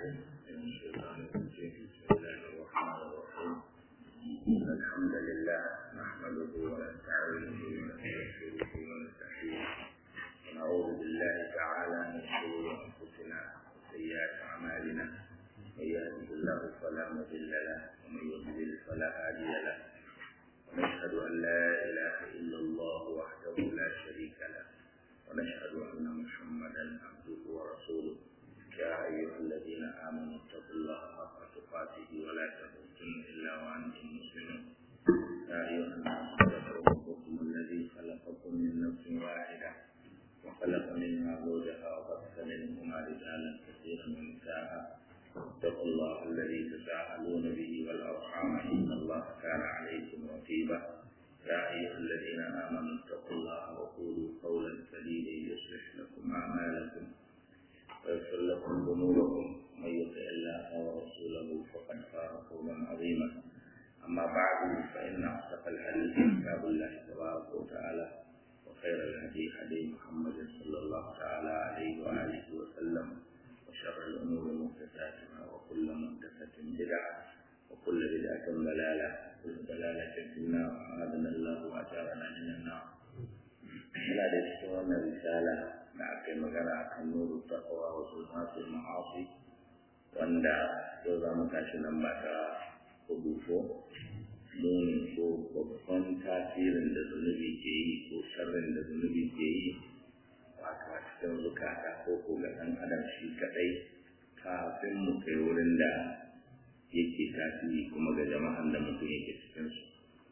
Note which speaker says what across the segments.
Speaker 1: من الشيطان الرجيم بسم الله الرحمن الرحيم إن الحمد لله نحمده ونستعينه ونستغفره ونستحييه ونعوذ بالله تعالى من شرور أنفسنا وسيئات أعمالنا من يهده الله فلا مضل له ومن يضلل فلا هادي له ونشهد أن لا إله إلا الله وحده لا شريك له ونشهد أن محمدا عبده ورسوله يا أيها الذين آمنوا اتقوا الله حق تقاته ولا تموتن إلا وأنتم مسلمون يا أيها الناس اتقوا ربكم الذي خلقكم من نفس واحدة وخلق منها زوجها وبث منهما رجالا كثيرا ونساء اتقوا الله الذي تساءلون به والأرحام إن الله كان عليكم رقيبا يا أيها الذين آمنوا اتقوا الله وقولوا قولا سديدا يصلح لكم أعمالكم ويغفر لكم ذنوبكم من يطع الله ورسوله فقد فاز فوزا عظيما أما بعد فإن أصدق الحديث كتاب الله تبارك وتعالى وخير الهدي هدي محمد صلى الله تعالى عليه وآله وسلم وشر الأمور محدثاتها وكل محدثة بدعة وكل بدعة ضلالة وكل ضلالة في النار أعاذنا الله وأجارنا من النار. لا تشكرون الرسالة da aka yi magana a kan nuru taqwa wa sulmatul ma'asi wanda yau za mu tashi nan ba ta rubuto muni ko babban tasirin da zunubi ke yi ko sharrin da zunubi ke yi wato a cikin zukata ko ko ga ɗan adam shi kaɗai kafin mu kai wurin da yake tasiri kuma ga jama'an da mutum yake cikinsu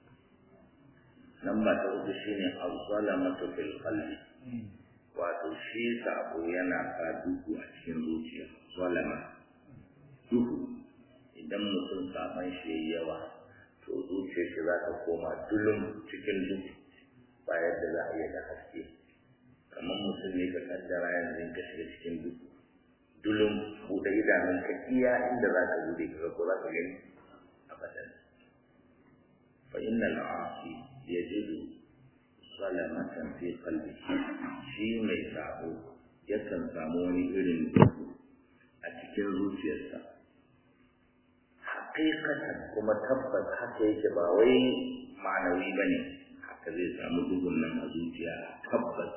Speaker 1: nan ba ta uku shine azzalamatu fil qalbi wato shi sabo yana sa duhu a cikin zuciya zalama duhu idan mutum saban shi yayi yawa to zuciyar shi za ta koma dulum cikin duhu ba yadda za a iya da haske kamar mutum ne ka kaddara yanzu ka shiga cikin duhu dulum buɗe idanun ka iya inda za ka bude ka ko za ka gani abadan fa innal asi yajidu salamatan fi qalbi shi mai sabo yakan samu wani irin duhu a cikin zuciyarsa haƙiƙatan kuma tabbas haka yake ba wai ma'anawi ba ne haka zai samu duhun nan a zuciya tabbas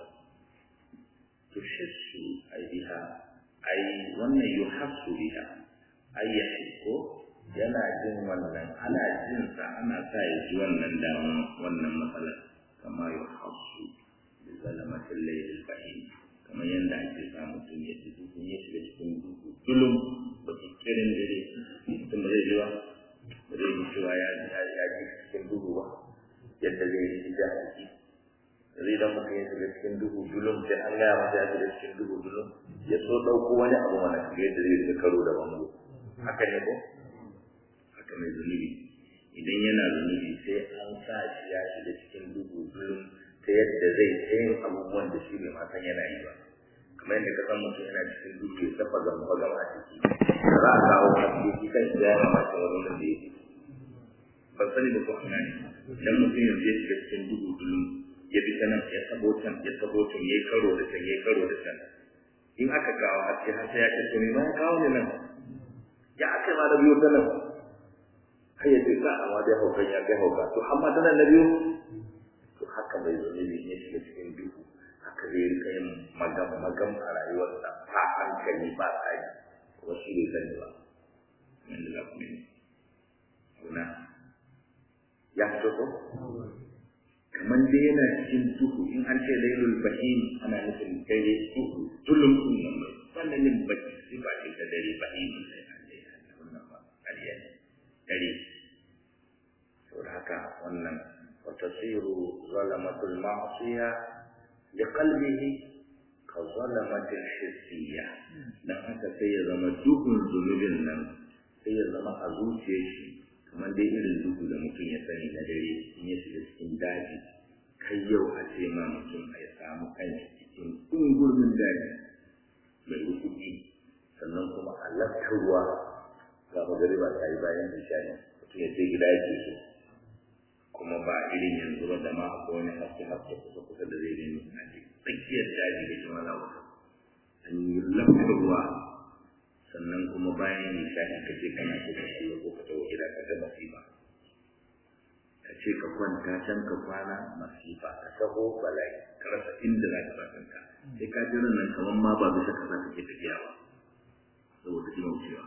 Speaker 1: tushissu ai biha ai wannan yuhassu biha ai ya ko yana jin wannan ana jin sa ana sa ya ji wannan damu wannan matsalar kama yuhassu bi zalamatil layl bahim kamar yadda ake sa mutum ya ji dukun ya shiga cikin duhu tulum ba ki kirin dare mutum ba zai ji ba ba zai ji cewa ya ya ji cikin duhu ba yadda zai yi da haƙi zai dan mutum ya shiga cikin duhu dulum sai an gaya masa ya shiga cikin duhu dulum ya so ɗauko wani abu mana shiga yadda zai shiga karo da bango haka ne ko haka mai zunubi idan yana zunubi sai an sa shi ya shiga cikin duhu dulum ta yadda zai yin abubuwan da shi bai san yana yi ba kamar yadda ka san mutum yana cikin duki ya tafa gamba gama a ciki za a kawo haske shi kan shi ya mamaki wani da ya ban sani da ko hana ne idan mutum yanzu ya shiga cikin duhu dulum ya bi sanan ya tabo can ya tabo can ya karo da can ya karo da can in aka kawo haske har sai ya ce to me ma ya kawo ne nan ya aka ma da biyo ta nan har ya ce ka amma dai haukan ya kai hauka to amma ta nan na biyu to haka bai zunubi ne shiga cikin duhu haka zai rika yin magam magam a rayuwarsa ba hankali ba tsari kuma shi bai sani ba yadda za ku ne kuna ya fito ko kamar dai yana cikin duhu in an ce lailul bahim ana nufin dare duhu tulum din nan mai wannan ne baki sifa ce ta dare bahim sai an dai wannan ba ƙarya ne dare saboda haka wannan وتصير ظلمة المعصية لقلبه كظلمة الحسية dan haka sai ya zama duhun zunubin nan sai ya zama a zuciyar shi kamar dai irin duhu da mutum ya sani na dare in ya shiga cikin daji kai yau a ce ma mutum a ya samu kanshi cikin ɗungurmin daji mai rukuki sannan kuma a laftarwa ga magariba ta yi bayan ishani mutum ya ce gida yake so kuma ba irin yanzu ba da ma akwai wani haske haske kusa kusa da zai gani a tsakiyar daji da jama'a wata an yi lafa ruwa sannan kuma bayan nishaɗi ka je kana so ka shiga ko ka tawo gida ka ga masifa ka ce ka kwanta can ka kwana masifa ka taho bala'i ka rasa inda za ka sa kanka sai ka ji nan kamar ma ba bisa kasa kake tafiya ba saboda jima wucewa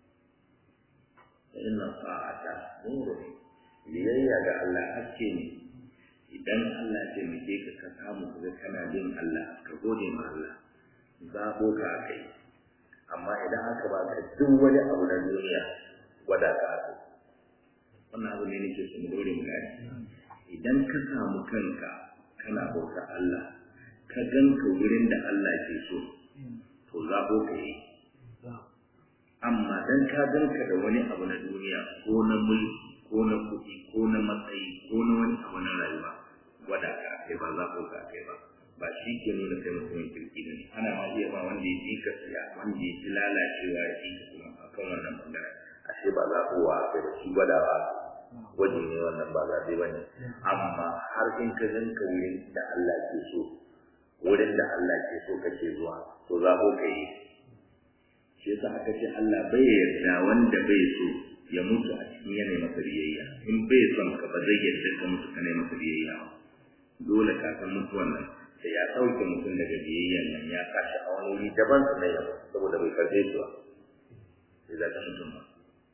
Speaker 1: inna sa'ata nuru biyayya ga Allah haske ne idan Allah ya taimake ka ka samu ka kana bin Allah ka gode ma Allah zabo ka kai amma idan aka ba ka duk wani abu na duniya gwada ka aka wannan abu ne nake so mu dore mu gani idan ka samu kanka kana bauta Allah ka ganka wurin da Allah ke so to zabo ka yi amma dan ka ganka da wani abu na duniya ko na mulki ko na kuɗi ko na matsayi ko na wani abu na rayuwa gwada ka kai ba zabo ka kai ba ba shi ke nuna kai mutumin kirki ne ana ma iya ba wanda ya ji gaskiya wanda ya ji lalacewa ya ji ka kuma a kan wannan bangare ashe ba zaɓowa kai ba shi gwada ba gwaji ne wannan ba zaɓe ba ne amma har in ka ganka wurin da Allah ke so wurin da Allah ke so kake zuwa to zaɓo ka yi shi yasa aka ce Allah bai yarda wanda bai so ya mutu a cikin yanayi masa biyayya in bai son ka ba zai yarda ka mutu kana masa biyayya ba dole ka san mutuwan nan da ya sauke mutum daga biyayyan nan ya kashi a wani wuri daban su na yau saboda bai karbe su ba sai za ka mutum ba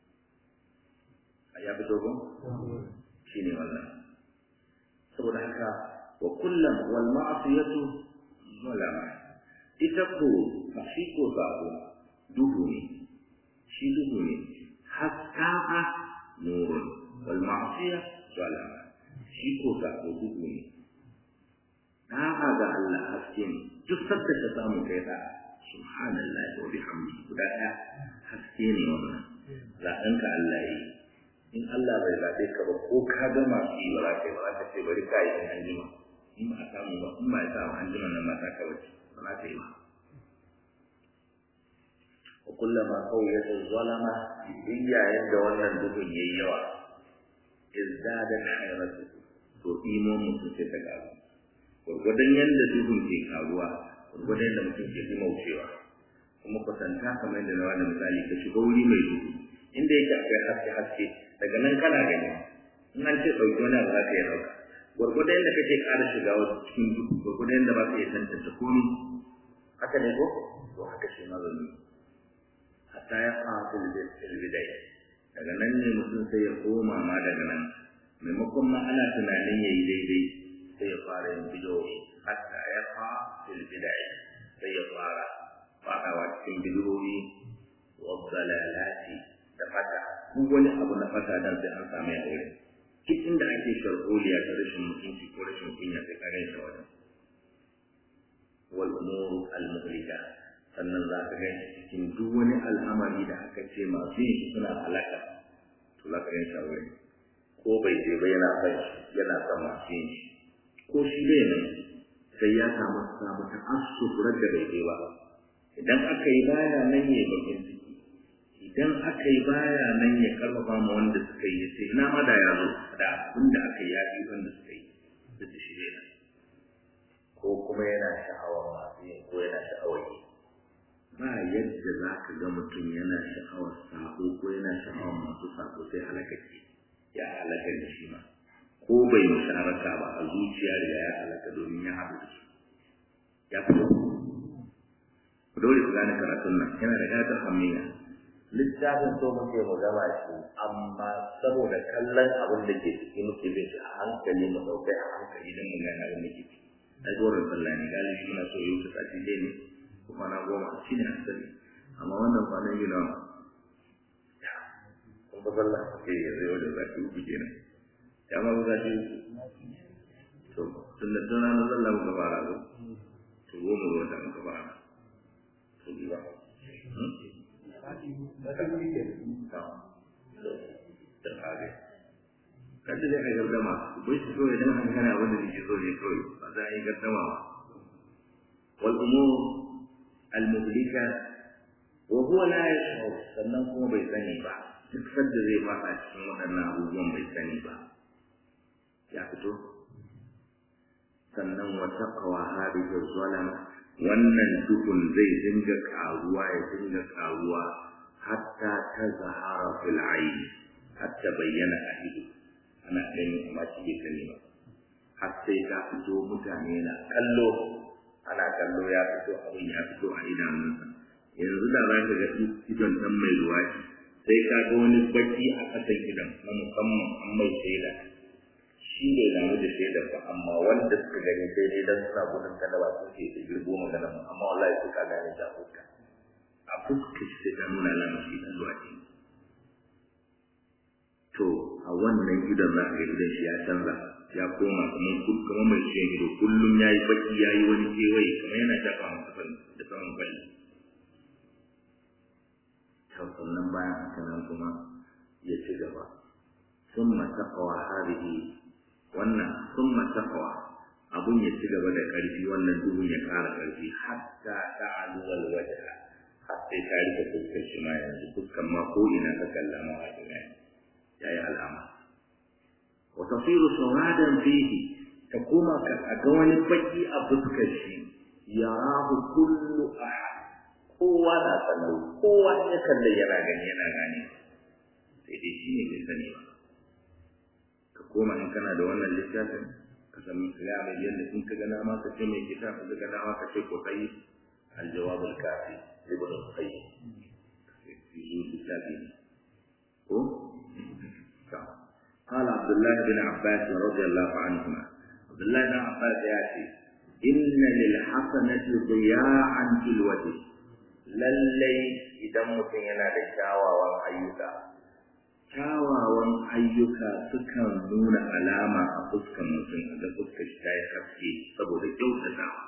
Speaker 1: a ya fito ko shi ne wannan saboda haka wa kullum wal ma'asiyatu zalama ita ko shi ko sabo duhu ne shi duhu ne haska'a nurun wal ma'asiya zalama shi ko sabo duhu ne da'a ga Allah haske ne duk sabda ka samu kai da subhanallahi wa bihamdihi guda ɗaya haske ne wannan zaɓen ka Allah yi in Allah bai zaɓe ka ba ko ka ga masu yi ba za ka yi ba za ka ce bari ka yi in an jima in ba a samu ba in ba a samu an jima nan ba ta ka bace ba za ka yi ba wa kullama qawiyatu zalama in yayin da wannan duhun yayi yawa izdadat hayratu to imo mutum sai ta karu gwargwadon yadda duhun ke karuwa gwargwadon yadda mutum ke maucewa kuma kwatanta kamar yadda na wani misali ka shiga wuri mai duhu inda yake akwai haske haske daga nan kana gani in an ce ɗauki wani abu za ka iya ɗauka gwargwadon yadda kake ƙara shiga cikin duhu gwargwadon yadda ba ka iya tantance komi haka ne ko to haka shi ma zan yi hatta ya fara filbidai daga nan ne mutum sai ya koma ma daga nan maimakon ma ana tunanin ya yi daidai sai ya fara yin bidowi hatta ya fa fil bidai sai ya fara fadawa cikin bidowi wa dalalati da fata duk wani abu na fata dan sai an samu ya aure duk inda ake sharholiya ta rashin mutunci ko rashin kunya sai kare ta wajen wal umur al muhlika sannan za ka gani cikin duk wani al'amari da aka ce masu yin shi suna halaka to za ka gani shi a wurin ko bai je ba yana son shi yana son masu yin shi ko shi bai nan sai ya samu samu ta asufurar da bai je ba idan aka yi baya nan ya bakin ciki idan aka yi baya nan ya karfafa ma wanda suka yi sai ina ma da ya zo da abin da aka yi ya fi wanda suka yi duk da shi bai nan ko kuma yana sha'awar masu yin ko yana sha'awar yi ba yadda za ka ga mutum yana sha'awar sako ko yana sha'awar masu sako sai halaka ce ya halaka da shi ma ko bai musharaka ba a zuciya da ya halaka domin ya haɗu da su ya fito ku dole ku gane karatun nan yana da gatar hamiya littafin so muke mu gama shi amma saboda kallon abin da ke ciki muke bin shi a hankali mu ɗaukai a hankali don mu gane abin da ke ciki ai gorin sallah ne galibi muna so yau ta sati dai ne ko kwana goma shi ne asali amma wannan kwanan yi nawa kun fa sallah ke yanzu yau da zaki uku kenan ya ma ba zaki uku to tun da tun ranar sallah muka fara ko to goma ga wata muka fara to bi ba da kare kada zai kai gardama bai shi kawai dan hankali abin da nake so ne kawai ba za a yi gardama ba wal umur al muhlika wa huwa la yash'ur sannan kuma bai sani ba duk sadda zai fada cikin waɗannan abubuwan bai sani ba ya fito sannan wa taqwa hadhihi zalama wannan duhun zai dinga karuwa ya dinga karuwa hatta ta zahara fil aini hatta bayyana a ido ana gani amma shi bai sani ba har sai ta fito mutane na kallo ana kallo ya fito abin ya fito a idanunsa yanzu da za ka ga idon ɗan mai luwaɗi sai ka ga wani baki a ƙasan idon na musamman an mai shaida shi bai damu da shaidar ba amma wanda suka gani sai dai dan suna gudun kada ba su ce da girgo magana ba amma wallahi sai ka gane ta fuska a fuska shi sai ta nuna alamar shi ɗan luwaɗi to a wannan idon za ka ga idon shi ya canza ya koma kamar kamar mai ciwon ido kullum ya yi baki ya yi wani kewaye kamar yana shafa masa da saman kwalli sannan bayan haka nan kuma ya ci gaba sun matakawa harihi wannan sun matakawa abun ya ci gaba da ƙarfi wannan duhun ya ƙara ƙarfi hatta ta aluwal wajen har sai ta rike fuskar shi ma yanzu fuskar ma ko ina ka kalla ma a ya yi alama wa tasiru sawadan fihi ta koma ka ga wani baki a fuskar shi yarahu kullu ahad kowa na kallo kowa ya kalle yana gani yana gane sai dai shi ne bai sani ba ka koma in kana da wannan littafin ka san misali yadda in ka gana ma ka ce mai kita ka gana ma ka ce ko kai aljawab al-kafi ibn al-qayyim fi littafi ko قال عبد الله بن عباس رضي الله عنهما عبد الله بن عباس ياتي إن للحسنة ضياعا في الوجه lallai idan mutum yana da kyawawan ayyuka kyawawan ayyuka sukan nuna alama a fuskan mutum da fuskar shi ta yi haske saboda kyautatawa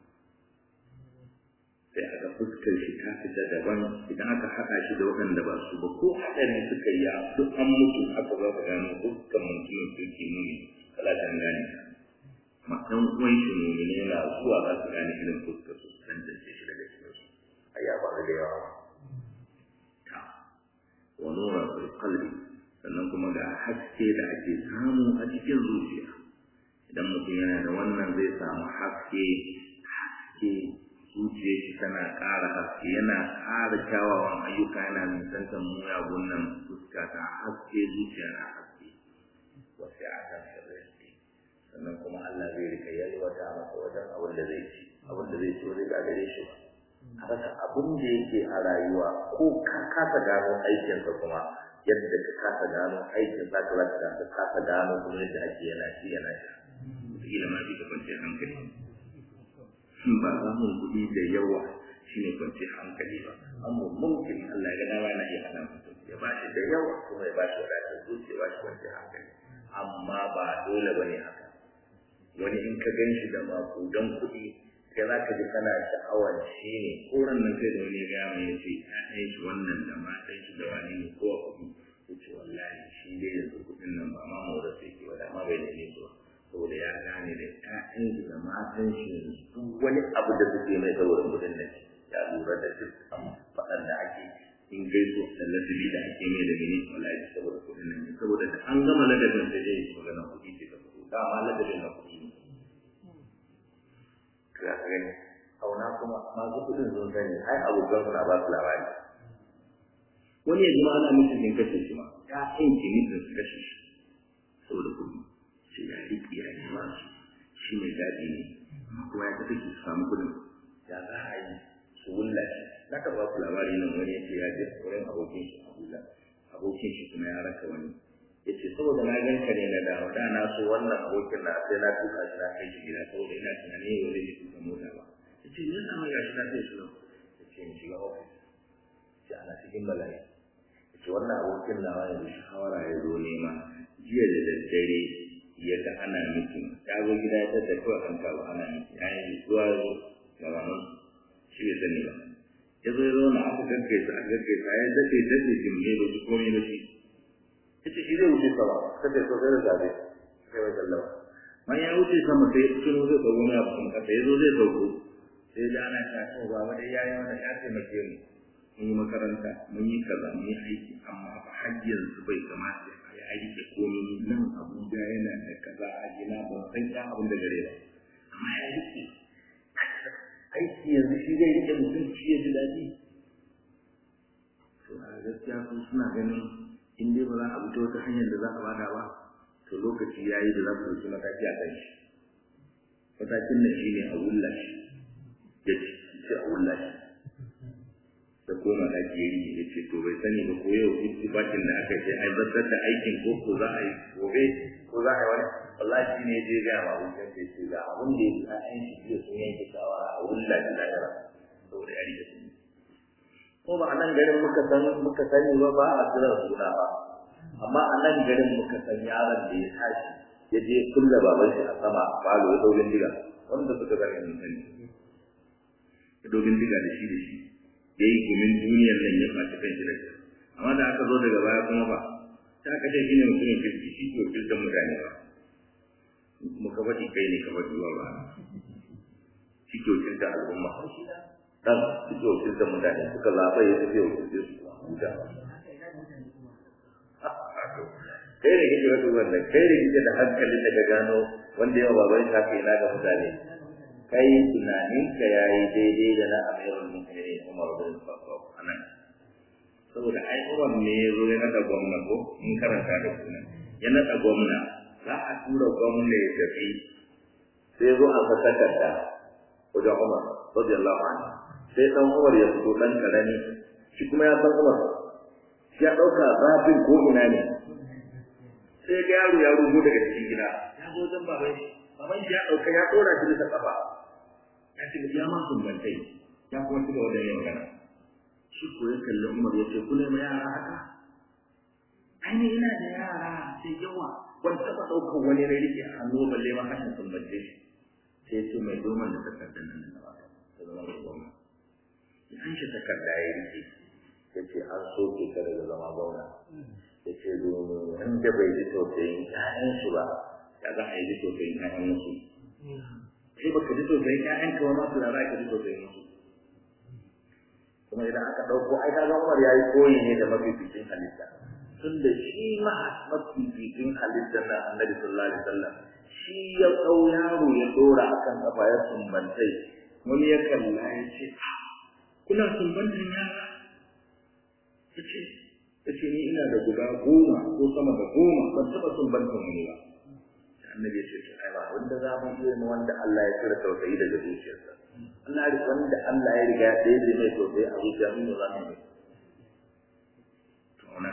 Speaker 1: sai aka fuskar shi ta fita daban idan aka haɗa shi da waɗanda ba su ba ko haɗari suka yi duk an mutu aka za ka gano fuskan mutumin suke nuni kalatan gane ma ɗan uwan shi mumine na zuwa za su gane irin fuskar su su tantance shi daga cikin su a ya faru da yawa ta wa nura fil qalbi sannan kuma ga haske da ake samu a cikin zuciya idan mutum yana da wannan zai samu haske haske zuciyar shi tana ƙara haske yana ƙara kyawawan ayyuka yana nisantar muyagun nan fuska ta haske zuciya na haske wasu ya ta shirya sannan kuma Allah zai rika yalwata masa wajen abin da zai ci abin da zai ci wani ga gare shi ba a rasa abin da yake a rayuwa ko ka kasa gano aikinsa kuma yadda ka kasa gano aikin za ka rasa ka kasa gano kuma yadda ake yana ci yana sha wataƙila ma fi ka kwanciyar hankali ba samun kuɗi da yawa shine kwanciyar hankali ba amma mumkin Allah ya ga dama yana iya hana mutum ya ba shi da yawa kuma ya ba shi wadatar zuciya ya ba shi kwanciyar hankali amma ba dole bane haka wani in ka gan shi da makudan kuɗi sai za ka ji kana sha'awar shi ne koran nan sai da wani ya mai ya ce ‘ya'yan shi wannan da matan shi da wani ne ko kuɗi ya ce wallahi shi dai yanzu kuɗin nan ba ma mawar sai ke wada ma bai da ne su saboda ya gane da ‘ya'yan shi da matan shi duk wani abu da suke mai saboda kuɗin nan ya lura da duk faɗan da ake in gaiso da ladabi da ake mai da mini wallahi saboda kuɗin nan saboda da an gama ladabin sai dai magana kuɗi ce ta fito dama ladabin na kuɗi ne za ka gani auna kuma masu kudin sun sani ai abokan suna ba su labari wani ya zama ana musu jin kashe shi ma ya in jini da su kashe shi saboda kudi sai ya riƙe ya yi ma su shi ne gadi ne kuma ya tafi su samu kudin ya za a yi su wulla shi na ka ba su labari nan wani ya ce ya je wurin abokin shi a wulla abokin shi kuma ya raka wani ya ce saboda na gan ka ne na dawo da na so wannan abokin na sai na tuka shi na kai shi gida saboda ina tunanin yau zai tuka mota ba ya ce ne sama ya shi na kai shi nan ya ce in shiga ofis ce ana cikin bala'i ya ce wannan abokin nawa yanzu shawara ya zo nema jiya da daddare ya ga ana mitin ya zo gida ya tattara kawai an kawo ana mitin ya yi zuwa zo ga maman shi bai sani ba ya zo ya zauna aka gaggaisa aka gaggaisa ya daɗe daɗe jimle ba su komai ba shi yace shi zai wuce sama kada so da zabe sai wa sallama man ya wuce sama sai ya tuno zai dago na abu kuma kasa yazo zai dauko sai da ana ta to ba wanda yayi wannan ya taimake mu mun yi makaranta mun yi kaza mun yi aiki amma fa hajjin su bai kamata a yi aiki komai nan Abuja yana da kaza a gina ban san ya abin da gare ba amma ya rike aiki gaskiya su suna ganin in dai ba za a fito wata hanyar da za a bada ba to lokaci ya yi da za su ɗauki mataki a kan shi matakin nan shine a wulla shi ya ce sai a wulla shi da koma da ke yi ya ce to bai sani ba ko yau ittifaqin da aka ce ai zartar da aikin ko ko za a yi gobe ko za a yi wani wallahi shi ne je ga ma wuce ce ce ga abin da ya an shi jiya sun yanke shawara a wulla da lahira saboda ya rike sun ko ba a nan garin muka san muka sani ba ba a kira suna ba amma a nan garin muka san yaron da ya tashi ya je kulle baban shi a sama a falo ya dogin diga wanda suka gani mun sani ya dogin diga da shi da shi ya yi gumin duniyar nan ya faci kan shi da shi amma da aka zo daga baya kuma ba ta aka ce shine mutumin kirki shi ko kirkin mutane ba kuma ka faɗi kai ne ka faɗi ba ba shi ke wakilta al'umma dan shi ke wakilta mutane suka zaɓa ya tafi wakilta su huta kai da kike wato wannan kai da kike da hankalin da ka gano wanda yawa baban shi haka yana ga mutane kai tunanin ka yayi daidai da na amirul mu'minin Umar bin Khattab anan saboda ai Umar ne ya zo ya nada gwamna ko in karanta da kuna ya nada gwamna za a tura gwamna ya tafi sai zo a fasakar da wajen Umar radiyallahu anhu sai dan Umar ya fito dan karami shi kuma ya san Umar shi ya dauka zafin ko ina ne sai ga yaro ya rugo daga cikin gida ya zo wajen baban shi baban shi ya dauka ya dora shi bisa kafa ya ce ya ma sun bantai ya kuma ci gaba da yin magana shi ko ya kalli Umar ya ce kula ma yara haka ai ne ina da yara sai yawa ban taba daukar wani rai rike a hannu balle ma hashin sun bance shi sai ce mai doman da takardar nan da ba ta zama da gwamna ya an shi takarda ya rike ya ce an soke ka daga zama gwamna ya ce domin wanda bai ji tausayin ƴaƴansu ba ya za a yi ji tausayin ƴaƴan wasu sai baka ji tausayin ƴaƴan ka ma su da za ka ji tausayin wasu kuma idan aka ɗauko ai ka Umar ya yi koyi ne da mafificin halitta tun da shi ma mafificin halittar na annabi sallallahu alaihi wasallam shi ya ɗau yaro ya ɗora akan kafa ya sumbantai wani ya kalla ya ce kuna sumbantan yara ya ce yace ni ina da guda goma ko sama da goma ban taba son ban wani ba annabi ya ce to ai ba wanda za mu yi mu wanda Allah ya kira tausayi daga zuciyarsa Allah ya wanda Allah ya riga da ya mai tausayi a zuciya mun za mu yi to na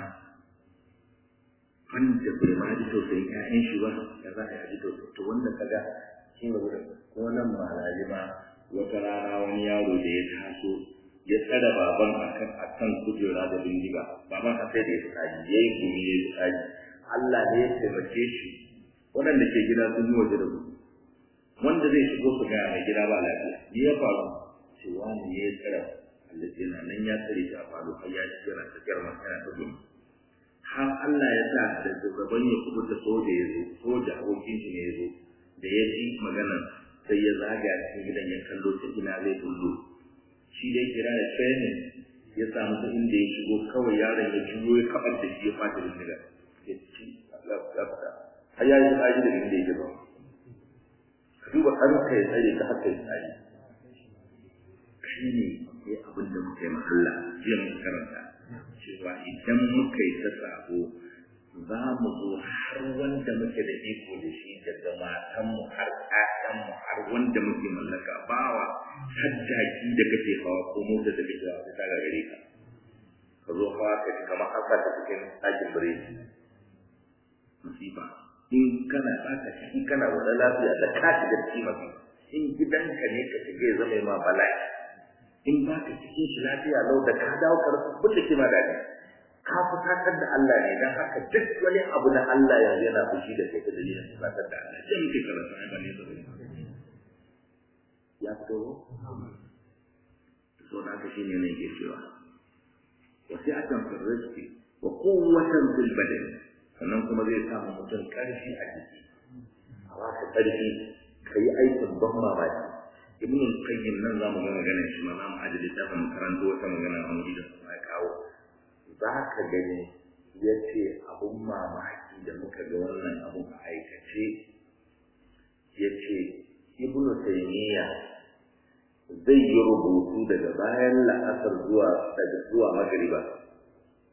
Speaker 1: wanda bai ma ji tausayin ƴaƴan shi ba ya za a ji tausayi to wanda kaga shi ne wurin ko nan malaji ma wata rana wani yaro da ya taso ya tsada baban akan akan kujera da bindiga baban a sai da ya tsari ya yi gumi ya yi tsari Allah ne ya taimake shi waɗanda ke gida sun yi waje da su wanda zai shigo su ga mai gida ba lafiya ni ya faru ce wani ne ya tsara Allah ce na nan ya tsare shi a faru har ya ci yana tsakiyar masana da gumi har Allah ya sa da shugaban ya kubuta soja ya zo soja abokin shi ne ya zo da ya ji maganar sai ya zagaya cikin gidan ya kallo ta ina zai bullo shi dai kira da training ya samu ta inda ya shigo kawai yaron ya juyo ya kabar da shi ya fata da niga ya ci ya fata har ya yi tsari da inda ya ba ka duba ɗanka ya tsare ka haka ya tsari shi ne ya abin da muka yi ma Allah jiya muka karanta cewa idan muka yi ta sabo za mu zo har wanda muke da iko da shi daga matanmu har ƴaƴanmu har wanda muke mallaka bawa har jaki da kake hawa ko mota da kake hawa ta ga gare ka ka zo hawa ka ji kamar an sa ta cikin ɗakin biredi musiba in kana baka in kana wani lafiya da ka shiga cikin mafi in gidanka ne ka shiga ya zama ma bala'i in baka cikin shi lafiya lau da ka dawo ka rasa kulle ke ma daɗi ka fusatar da Allah ne dan haka duk wani abu na Allah yanzu yana fushi da kai da dalilin fusatar da Allah sai muke karanta ai bane da ya fito so na ka shine ne ke cewa wasi'atan fil rizqi wa quwwatan fil badan sannan kuma zai samu mutum karfi a jiki a baka karfi kai aikin ban mamaki ibn al-qayyim nan zamu ga magana shi ma zamu aje littafin karanto wata magana a wuri da kuma ya kawo za ka gani ya ce abun mamaki da muka ga wannan abun a aikace ya ce ibnu taymiya zai yi rubutu daga bayan la'asar zuwa daga zuwa magriba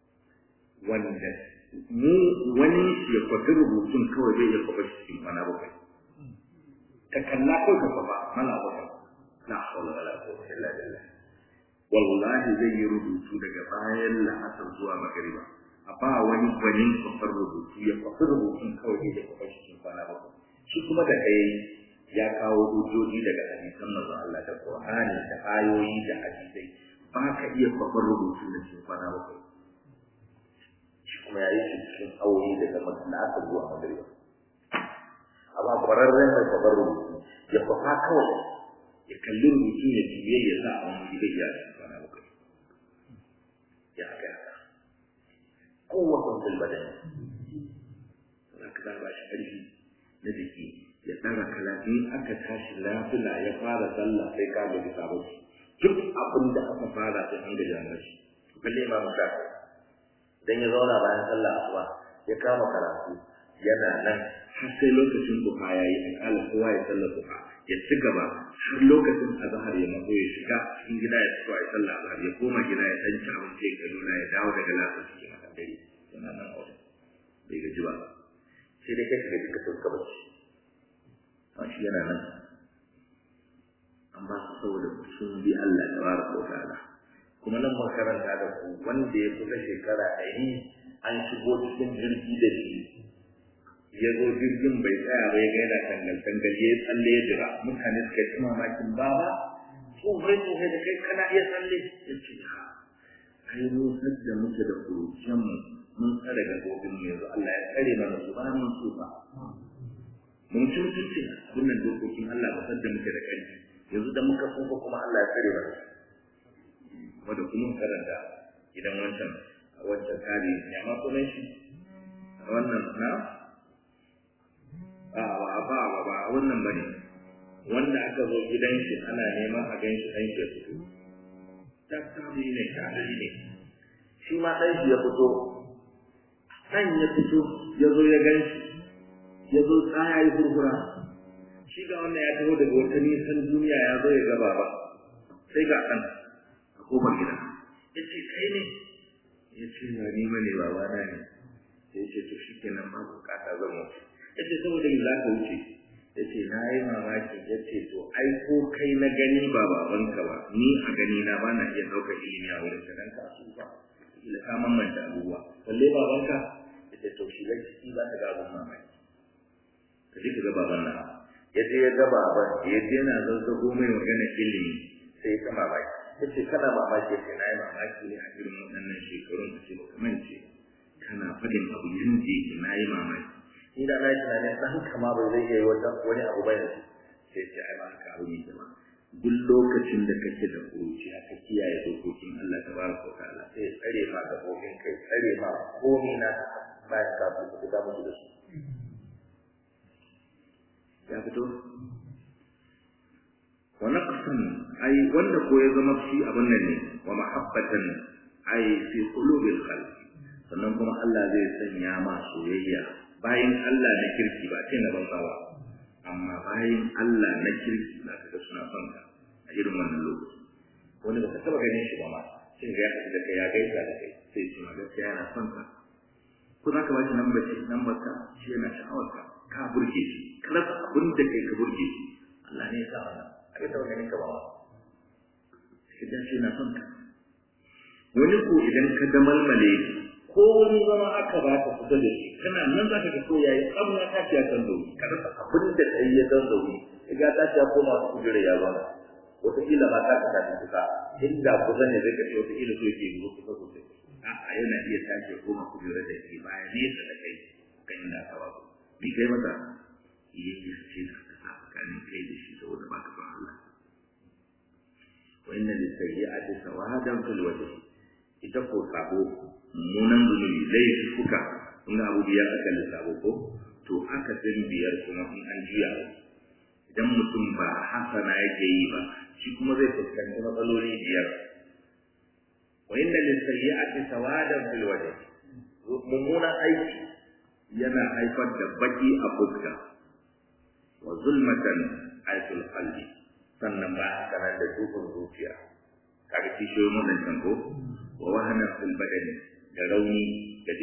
Speaker 1: wanda mu wani ya kwafi rubutun kawai zai iya kwafa shi cikin kwana bakwai ka kalla ko ka kwafa mana bakwai la hawla wala quwwata illa billah wallahi zai yi rubutu daga bayan la'asar zuwa magariba a ba wani gwanin kwafar rubutu ya kwafi rubutun kawai zai iya kwafa shi cikin kwana bakwai shi kuma da kai ya kawo hujjoji daga hadisan manzon Allah da Qur'ani da ayoyi da hadisai ba ka iya kwafar rubutun da cikin kwana bakwai kuma ya yi shi cikin aure daga na aka zuwa magariba amma kwararren mai kwabar rubutu ya kwafa kawai ya kalli rubutu ya juye ya sa a wani gida ya ci kwana bakwai ya haka ya haka kowace filbadan za ka za ba shi ƙarfi na jiki ya ɗaga kalafi aka tashi lafila ya fara sallah sai ka gaji sabon duk abin da aka fara sai an gaji an gaji kalle ma mutane dan ya zauna bayan sallah asuba ya kama karatu yana nan har sai lokacin duha yayi akalla kowa ya sallar duha ya ci gaba har lokacin azhar ya mazo ya shiga cikin gida ya fito ya sallah azhar ya koma gida ya dan ci abinci ya nuna ya dawo daga lafiya cikin hakan dare yana nan a wajen bai gaji ba sai dai kai ka gaji ka sauka bacci a shi yana nan an ba su saboda sun bi Allah tabaraka wa ta'ala kuma nan makaranta da ku wanda ya kusa shekara ɗari an shigo cikin jirgi da shi ya zo jirgin bai tsaya ba ya ga yana tangal tangal ya tsalle ya jira mutane suka yi mamakin baba tsohon tsohon da kai kana iya tsalle ya ce ha ai mu da muke da kuruciyan mu mun tsare gabobin mu yanzu Allah ya tsare mana su ba mun tsufa mun ci mutuncin wannan dokokin Allah ba sadda muke da ƙarfi yanzu da muka tsufa kuma Allah ya tsare mana wanda kuma karanta idan wancan wancan kare ya ma sunan shi wannan na a ba ba ba ba wannan bane wanda aka zo gidan shi ana neman a gan shi dan shi fito tattabi ne kadari ne shi ma dan shi ya fito dan ya fito ya zo ya gan shi ya zo tsaya ya furfura shi ga wannan ya taho daga wata nisan duniya ya zo ya gaba ba sai ga kan kofar gida ya ce kai ne ya ce ba ni ba ne baba na ne ya ce to shi kenan ba bukata zan wuce ya ce saboda ni za ka wuce ya ce na yi mamaki ya ce to ai ko kai na gani ba babanka ba ni a gani na ba na iya ɗaukar ilimi a wurin ka dan ka su ba ila ka mamanta abubuwa balle babanka ya ce to shiga ciki za ka ga abun mamaki ka ji ka ga baban na ya je ya ga baban ya je yana zazzago mai magana ilimi sai ka mamaki ta ce kana mamaki ce na yi mamaki ne a irin waɗannan shekarun da ce baka mance kana faɗin abu yanda yake na yi mamaki ni da na yi tunanin ɗan kama bai zai iya yi wani abu ba yanzu sai ce ai ba haka abu ne ba duk lokacin da kake da kuruci aka kiyaye dokokin Allah ta ba ka ta'ala sai tsare ma gabobin kai tsare ma komai na bayan kafin ka fita musu da su ya fito wa naqsan ai wanda ko ya zama shi abin nan ne wa mahabbatan ai fi qulubil khalq sannan kuma Allah zai sanya ma soyayya bayan Allah na kirki ba ce na banza ba amma bayan Allah na kirki za ka ga suna son ka a irin wannan lokaci wani ba ka taba ganin shi ba ma sai ga ya haɗu da kai ya gaisa da kai sai ce ma gaskiya yana son ka ko za ka ba shi lambar shi lambar ka shi yana sha'awar ka ka burge shi ka rasa abin da kai ka burge shi Allah ne ya sa wannan a ga taba ganin ka ba ma sai ka ce na son ka wani ko idan ka da malmale ko wani zama aka ba ka kusa da shi kana nan za ka ga ko yayi abin ya tashi ya kan zauri ka rasa abin da kai ya kan zauri ya ga tashi ya koma su kujere ya zauna wataƙila ma ta kasa ta kusa inda kusa ne zai kashe wataƙila so yake zuwa kusa sosai a'a yana iya tashi ya koma kujere da ke baya nesa da kai kan inda aka ba ku bi kai masa yayya ce da ka sa tsakanin kai da shi saboda ba ka san Allah wa inna lis-sayyi'ati sawadan fil wajhi ita ko sabo munan zunubi laifi kuka in abu biyar aka lissafo ko to aka san biyar kuma in an juya idan mutum ba hasana yake yi ba shi kuma zai fuskanci matsaloli biyar wa inna lisayyi'ati sawadan fil wajh mummunan aiki yana haifar da baki a fuska wa zulmatan aitul qalbi sannan ba haka nan da dukkan zuciya kaga kishiyoyin wannan ko wa wahana fil badani da rauni ga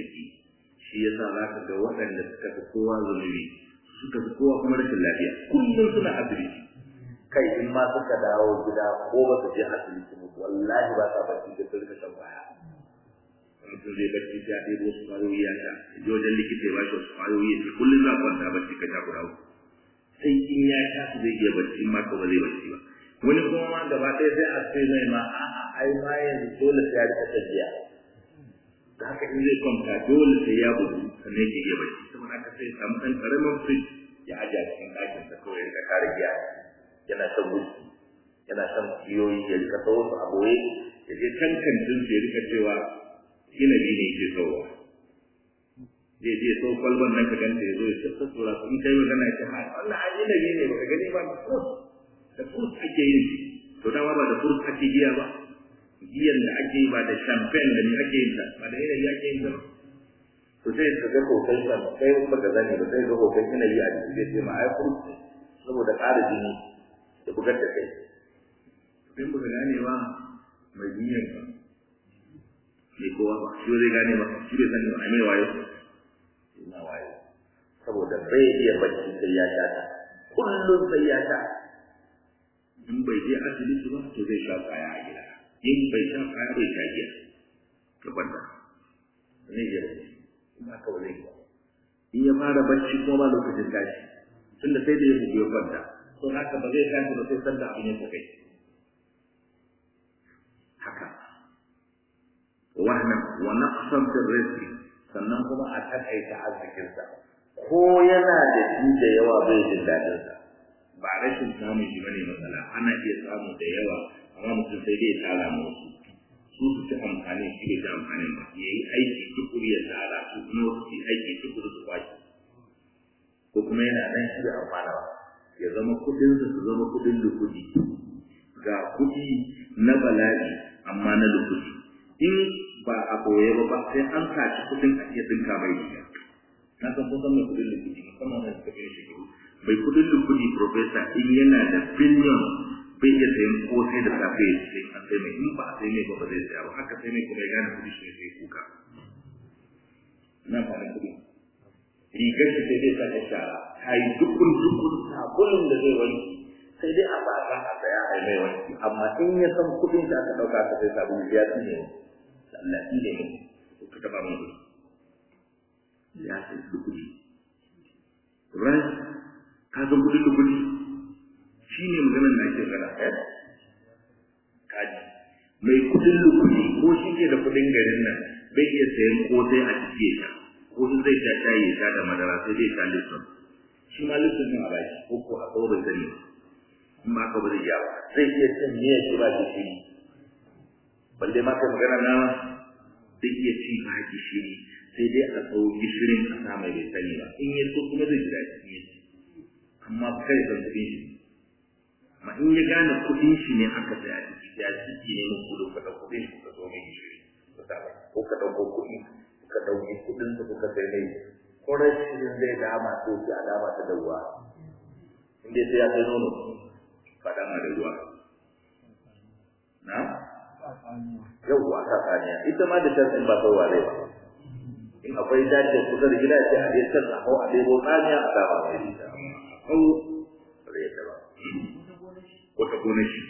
Speaker 1: yasa za ka ga waɗanda suka fi kowa zunubi suka fi kowa kuma rashin lafiya kullum suna asibiti kai in ma suka dawo gida ko ba su je asibiti ba wallahi ba sa bacci da sun shan baya mutum zai bacci sai a ɗebo wasu ƙwayoyi ya sha ya je wajen likita ya bashi wasu ƙwayoyi ya ce kullum za a kwanta bacci ka sha guda uku sai in ya sha su zai iya bacci in ma ka ba zai bacci ba wani kuma ma gaba ɗaya sai a ce mai ma a'a ai ma yanzu dole sai ya rika tafiya da haka in zai kwanta dole sai ya bugu sannan yake iya bacci saboda haka sai ya samu ɗan ƙaramin firij ya aje a cikin ɗakin sa kawai ya rika kare giya yana shan wuski yana shan kiyoyi ya rika sawo su a boye ya je can kantin su ya rika cewa inabi ne ke sauwa zai je sau kwalban nan ka ganta ya zo ya sassa tura su in kai magana ya ce ha wannan an inabi ne baka gani ba da furut ake yin shi to dama ba da furut ake giya ba giyan da ake yi ba da champagne da ne ake yin ta ba da inabi ake yin ta ba to sai ka ga hoton sa kai ba ka zane ba sai ga hoton inabi a cikin zai ce ma ai furut ne saboda ƙara jini da bugar da kai in ba ka gane ba mai duniyan ka mai kowa ba shi zai gane ba shi bai sani ba a mai wayo ina wayo saboda bai iya bacci sai ya sha ta kullum sai ya sha in bai je asibiti ba to zai sha kwaya a gida in bai sha kwaya bai sha giya ka kwanta zai iya bacci kuma ka ba zai ba in ya fara bacci kuma ba lokacin tashi tunda sai da ya bugu ya kwanta to haka ba zai tashi ba sai sanda abin ya kai haka wannan wa naqsan fi rizqi sannan kuma a takaita arzikinsa ko yana da shi da yawa bai jin dadin sa ba rashin samun shi bane matsala ana iya samu da yawa amma mutum sai dai tara mu wasu su su ci amfani shi bai ci amfani ba ya yi aiki tukuri ya tara su kuma wasu su aiki tukuri su kwashi ko kuma yana nan shi da amfana ba ya zama kudin su su zama kudin lukudi ga kudi na bala'i amma na lukudi in ba a boye ba ba sai an saci kudin a iya dinka mai riga na san kun san mai kudin lukudi musamman wanda suka fi shekaru mai kudin lukudi profesa in yana da billion bai iya sayan kosai da safe ya sai an sai mai in ba a sai mai ba ba zai saya ba haka sai mai kuma ya gane kudi shi ne sai kuka na ba kudi rigar shi sai dai sa ta shara ta yi dukun dukun sabulun da zai wanki sai dai a baka a saya a mai wanki amma in ya san kudin da aka dauka aka sai sabulu ya tsine ne Allah ne ne ka taba mun kudi ya sai kudi ran ka san kudin da kudi shi ne maganar da ake gana kaji mai kudin lukudi ko shi ke da kudin garin nan bai iya sayan kosai a ciki ya ko in zai sha shayi ya sha da madara sai dai sha lipton shi ma lipton ne a baki ko ko a kawo bai sani in ba ka ba zai yawa zai iya cin miya shi ba gishiri balle ma kai magana na zai iya ci ba gishiri sai dai a kawo gishirin a sa mai bai sani ba in ya so kuma zai ji daɗi in ya ci amma kai san kuɗin shi amma in ya gane kuɗin shi ne aka saya a ciki ya ciki ne mun kudu ka ɗauko kuɗin shi ka zo mai gishiri ko ka ɗauko kuɗi ka ɗauki kuɗin su kuka sai mai ko rashin zai dama to ki alama ta da ruwa in dai sai ya kai nono faɗa ma da ruwa na yawwa ta tsaniya ita ma da can ba sauwa zai ba in akwai dace kusa da gida sai a dai can a hau a ɗebo tsaniya a dama mai ita hau ba zai ta ba wata gona shi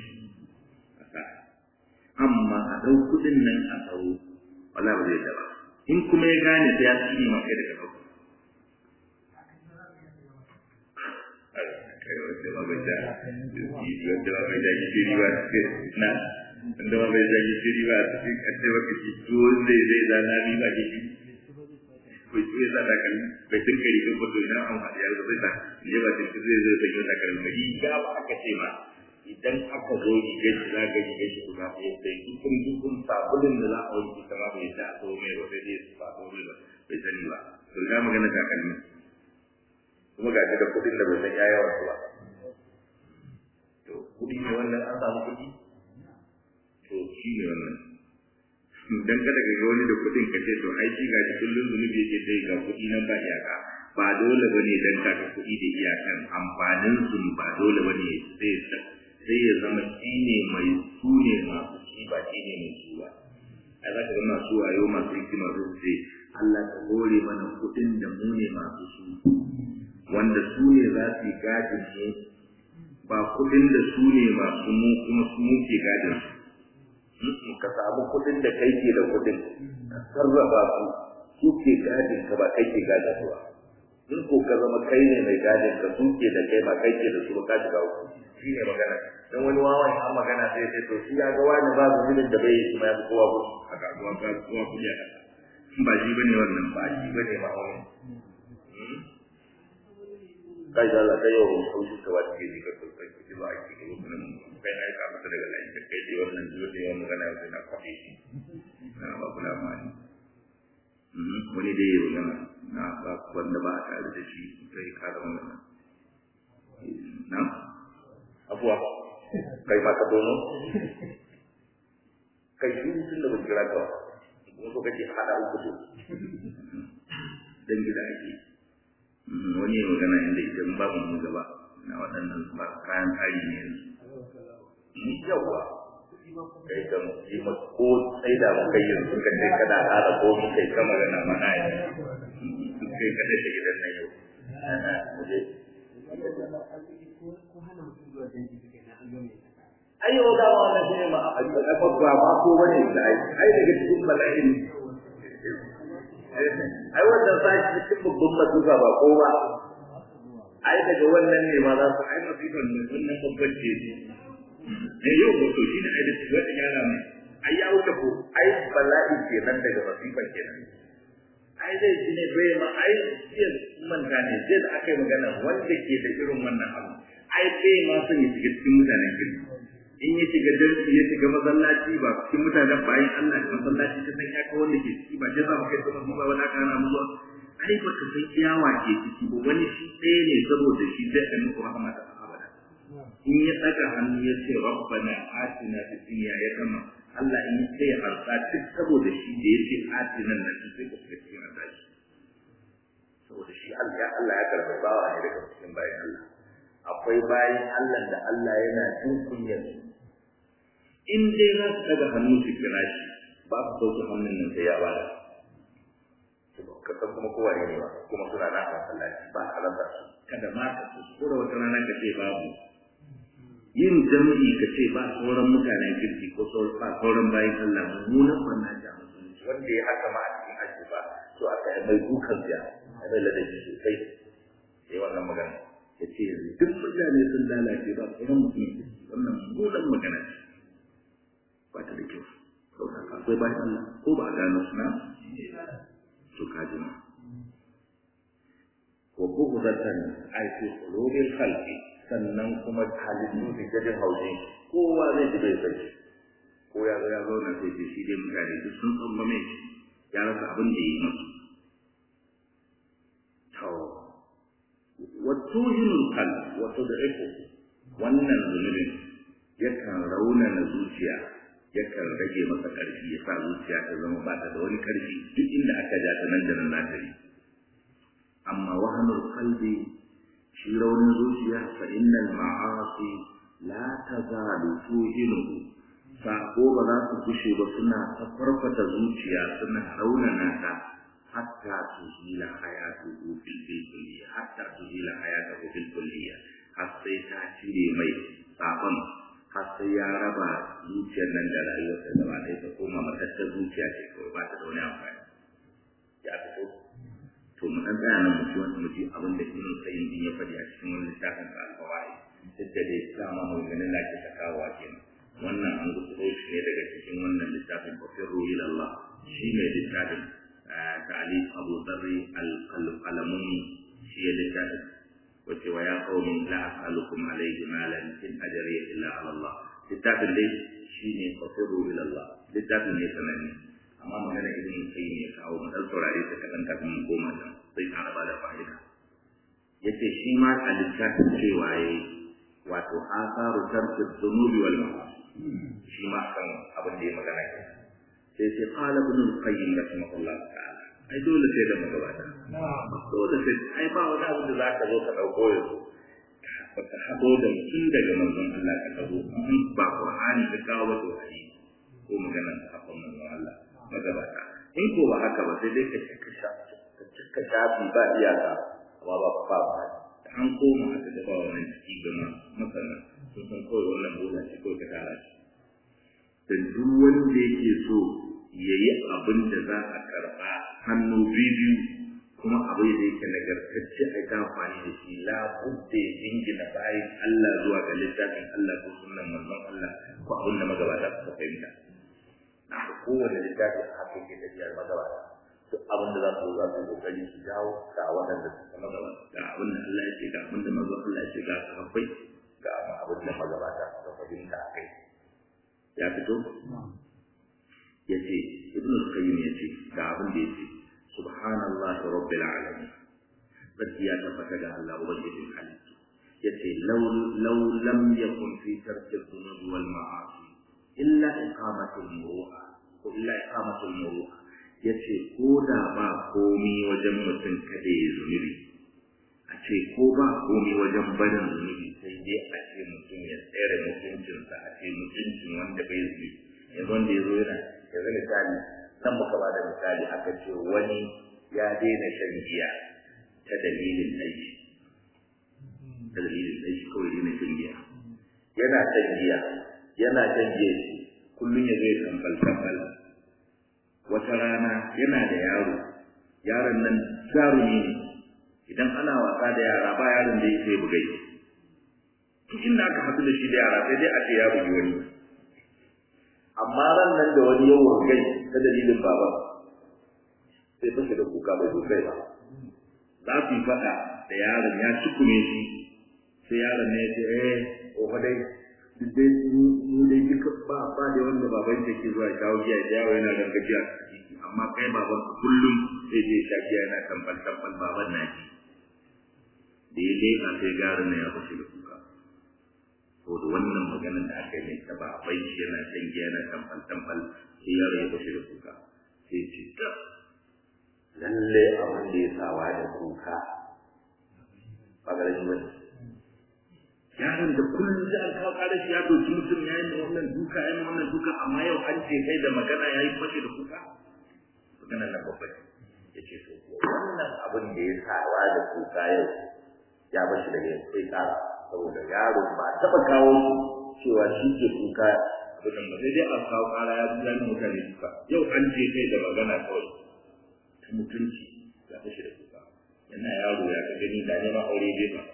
Speaker 1: amma a ɗau kuɗin nan a tsaro wala ba zai ta ba in kuma ya gane sai ya tsine ma kai daga ɗauka wanda ma bai da wanda ma bai da gishiri ba na wanda ma bai da gishiri ba cikin kace baka shi tuwo zai zai da na bi ba gishiri bai tuwe sa da kan bai tinka rigar fito idan an haɗe yar zai ta je ba tinka zai zai sanyo da kan mai riga ba aka ce ma idan aka zo rigar shi za ga rigar shi guda ɗaya sai dukkan dukkan sabulin da za a wanke ta ma bai ta a tsawo mai ba sai dai ba a tsawo mai ba bai sani ba to ina magana takalmi kuma ga da kuɗin da bai san ya yawan su ba to kuɗi ne wannan an samu kuɗi to shi ne wannan dan kada ka ga wani da kuɗin ka ce to ai shi ga kullun zunubi yake dai ga kuɗi nan ba iyaka ba dole bane dan ka ga kuɗi da iyakan amfanin su ba dole bane sai sai ya zama shi ne mai su ne masu shi ba shi ne mai su ba ai za ka ga masu wayo masu hikima su ce Allah ka hore mana kuɗin da mu ne masu su wanda su ne za su yi gadin mu ba kuɗin da su ne masu mu kuma su muke gadin su ka samu kuɗin da kai ke da kuɗin ka sarrafa su su ke gadin ka ba kai ke gadin su ba in ko ka zama kai ne mai gadin ka su ke da kai ba kai ke da su ba ka shiga uku shi ne magana dan wani wawan an magana sai sai to shi ya ga wani ba zunubin da bai yi kuma ya fi kowa ku a kasuwa ka kowa ku ya ba shi bane wannan ba shi bane ma wani kai da Allah kai yau ko shi ka wata ke ji ka kai ki ba ki ga wannan kai ai ka mata daga lai ka kai wannan zuwa da wannan magana sai na kwafi shi na ba kula ma ni wani dai yau magana na ba wanda ba a tare da shi kai ka da magana na abuwa kai ma ka dono kai shi tun da ba kira ka kuma so kake hada uku to dan gida ake wani ya magana inda ita in babu mu gaba na waɗannan ba kayan tsari ne yanzu yawa kai kan yi ma ko sai da mu kai yanzu ka ce kana hada ko mu kai ka magana mana yi kai ka dace gidan nan yau ana muje ayyo da wannan shi ne ma a ba ba ko bane da ai ai daga cikin bala'in ai wannan sashi cikin babban matuka ba ko ba ai daga wannan ne ma za su ai masifan ne wannan babban ce ne yau ko to shine ai da shi wata yara mai ai ya wuce ko ai bala'i kenan daga masifan kenan ai zai shi ne bai ma ai jiya manta ne sai da aka yi magana wanda ke da irin wannan abu ai bai ma son ya shiga cikin mutanen kirki in ya shiga darsi ya shiga masallaci ba cikin mutanen bayan Allah da masallaci ta san ya kawo wanda ke ciki ba je za mu kai sama mu ba wani aka hana mu zuwa ai ba ka san iyawa ke ciki ba wani shi ɗaya ne saboda shi zai ɗan muku rahama da abada in ya ɗaga hannu ya ce rabbana atina fid dunya ya gama Allah in ya ya harsa duk saboda shi da ya ce atina nan sai ka shiga cikin azaji saboda shi Allah ya Allah ya karɓi bawa ne daga cikin bayan Allah akwai bayan Allah da Allah yana jin kunyar in dai za su daga hannu su kira shi ba su sauke hannun nan sai ya bada ka san kuma kowa ne ba kuma suna na a masallaci ba a rasa su kada ma ka kuskura wata rana ka ce babu yin jami'i ka ce ba sauran mutanen kirki ko ba sauran bayan Allah mummunan banna da musulunci wanda ya haka ma a cikin aji ba to aka yi mai dukan biya a mai ladabi sosai sai wannan magana ya ce yanzu duk mutane sun lalace ba sauran mutum wannan mummunan magana ce ba ta da kyau saboda akwai bayan Allah ko ba a gano suna to ka ji ma ko bugu zartan aiki kulubin halki sannan kuma halittu da jajin haushi kowa zai ji bai sai ko ya zo ya zo na sai shi dai mutane duk sun tsamba mai ya rasa abin da yi musu to wato yin hal wato da iko wannan zunubin yakan raunana zuciya yakan rage masa ƙarfi ya sa zuciya ta zama ba ta da wani ƙarfi duk inda aka ja ta nan da nan na tare amma wahanul qalbi shi raunin zuciya fa innal ma'asi la tazalu tuhinuhu sako ba za su gushe ba suna ta farfata zuciya suna raunana ta hatta tuhila hayatuhu fil kulliya hatta tuhila hayatuhu fil kulliya har sai ta cire mai sakon har sai ya raba zuciyar nan da rayuwarsa gaba ɗaya ta koma matattar zuciya ce kawai ba ta da wani amfani ya fito to mu dan tsaya nan mu ji wani mu ji abin da ibn qayyim din ya faɗi a cikin wani littafin sa al-fawaid duk da dai dama mu ganin da ke ta kawo kenan wannan an gutsuro shi ne daga cikin wannan littafin fafirru ila Allah shi ne littafin ta'alif Abu Dharri al-Qalamuni shi ya littafin wace wa ya qaumi la as'alukum alayhi malan in ajriya illa ala Allah littafin dai shine fafirru ila Allah littafin ne sananne amma magana ibn qayyim ya kawo mu dan saurare ta kadan kafin mu koma nan sai ka raba da fa'ida yace shi ma a littafin cewa yayi wato asaru tarki dhunubi wal ma'asi shi ma kan abin da ya magana ke sai sai qala ibn qayyim rahimahullah ta'ala ai dole sai da magabata dole sai ai ba wani abu da zaka zo ka dauko yanzu ka ka hado da tun daga manzon Allah ka tazo ba Qur'ani ka kawo ba to ai ko maganar sahabban manzon Allah magabata in ko ba haka ba sai dai ka cika shafi ka cika shafi ba iyaka amma ba ba ba an koma haka da ba wannan ciki ga masana sun san kawai wannan bola ce kawai ta kara shi da duk wanda yake so ya yi abin da za a karɓa hannu biyu kuma abin da yake nagartacce a ta amfani da shi la budda ya jingina bayan Allah zuwa ga littafin Allah ko sunan manzon Allah ko abin da magabata suka fahimta na kowane littafin haka yake tafiyar magabata duk abin da za su za su kokari su jawo ga waɗanda suka magabata ga abin da Allah ya ce ga abin da manzon Allah ya ce ga sahabbai ga abin da magabata suka fahimta a kai ya fito ya ce ibn al-qayyim ya ce ga abin da ya ce subhanallahi rabbil alamin sarki ya tabbata ga Allah ubangijin halittu ya ce law law lam yakun fi tarki dhunubi wal ma'asi illa iqamatul muru'a ko illa iqamatul muru'a ya ce ko da ba komi wajen mutum kada ya zunubi a ce ko ba komi wajen barin zunubi sai dai a ce mutum ya tsere mutuncinsa a ce mutuncin wanda bai zunubi yanzu wanda ya zo yana yanzu misali nan muka ba da misali aka ce wani ya daina shan giya ta dalilin aiki ta dalilin aiki kawai daina shan giya yana shan giya yana shan giya shi kullum ya zai tambal tambal wata rana yana da yaro yaron nan jarumi ne idan ana wasa da yara ba yaron da ya sai bugai duk inda aka haɗu da shi da yara sai dai a ce ya bugi wani amma ran nan da wani yawan gai ta dalilin baba sai fashe da kuka bai zo kai ba za su yi faɗa da yaron ya cikume shi sai yaron ne ya ce eh ofa dai duk dai mu dai duka ba ba da wanda baban ke zuwa shawo giya da yawo yana rangajiya amma kai baban ka kullum sai dai sha giya yana tambal tambal baban na ji da ya leƙa sai garin na ya fashe da kuka to da wannan maganar da aka yi mai ta babai shi yana shan giya yana tambal tambal sai yaro ya fashe da kuka sai ce ta lalle abin da ya sawa da kuka ba ga rashin wani yaron da kullum da an kawo kare shi ya doki mutum ya yi ma wannan duka ya yi ma wannan duka amma yau an ce kai da magana ya yi fashe da kuka magana na babba ya ce to wannan abin da ya sawa da kuka yau ya bashi daga yau sai kara saboda yaro ba taɓa kawo shi cewa shi ke kuka abin da sai dai a kawo kara ya zuwa ni mutane duka yau an ce kai da magana kawai ta mutunci ya fashe da kuka yana yaro ya ka gani da neman aure bai ba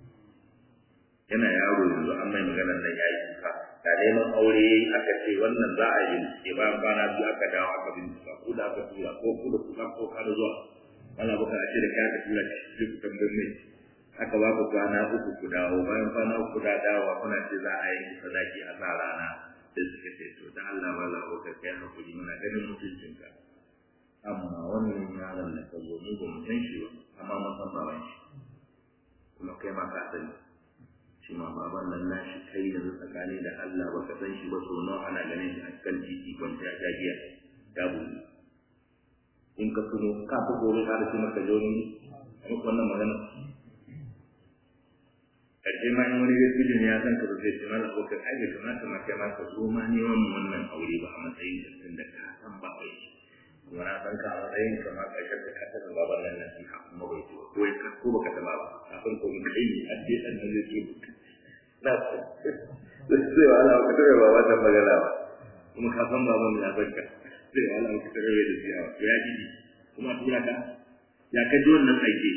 Speaker 1: yana yaro yanzu an mai magana nan ya yi kuka da neman aure ya yi aka ce wannan za a yi ke bayan kwana biyu aka dawo aka bincika ko da aka tura ko ku da kuka ko ka da zuwa wani abu ka ce da kai aka tura shi ku tambayin mai aka ba ku kwana uku ku dawo bayan kwana uku da dawowa kuna ce za a yi sadaki a sa rana da suka ce to da Allah ba la ka kai hakuri muna ganin mutuncinka amma wannan yaron da ka zo mu ba mu san shi ba amma mun san baban shi kuma kai ma ka sani shi ma baban nan nashi kai yanzu tsakani da Allah baka san shi ba so nawa ana ganin shi a kan titi kwanciya ta giya ya buɗe in ka tuno ka fi gobe ka da shi maka joni a muku wannan magana ƙarshe ma in wani gaskiya ne ya san ka zai ce mala ko kai ai kamata ma kai ma ka zo ma ne wannan wannan aure ba a matsayin da tun da ka san ba bai kuma na san ka a matsayin ka ma ƙarshen ka kasa da baban nan nasiha kuma bai ce ko ya ko baka taba ba kafin ko mun kai ne an je an nan zai ce na sai wala ka tare ba wannan magana ba kuma ka san baban ya san ka sai wala ka tare da shi ya ji kuma tura ka ya ka ji wannan aike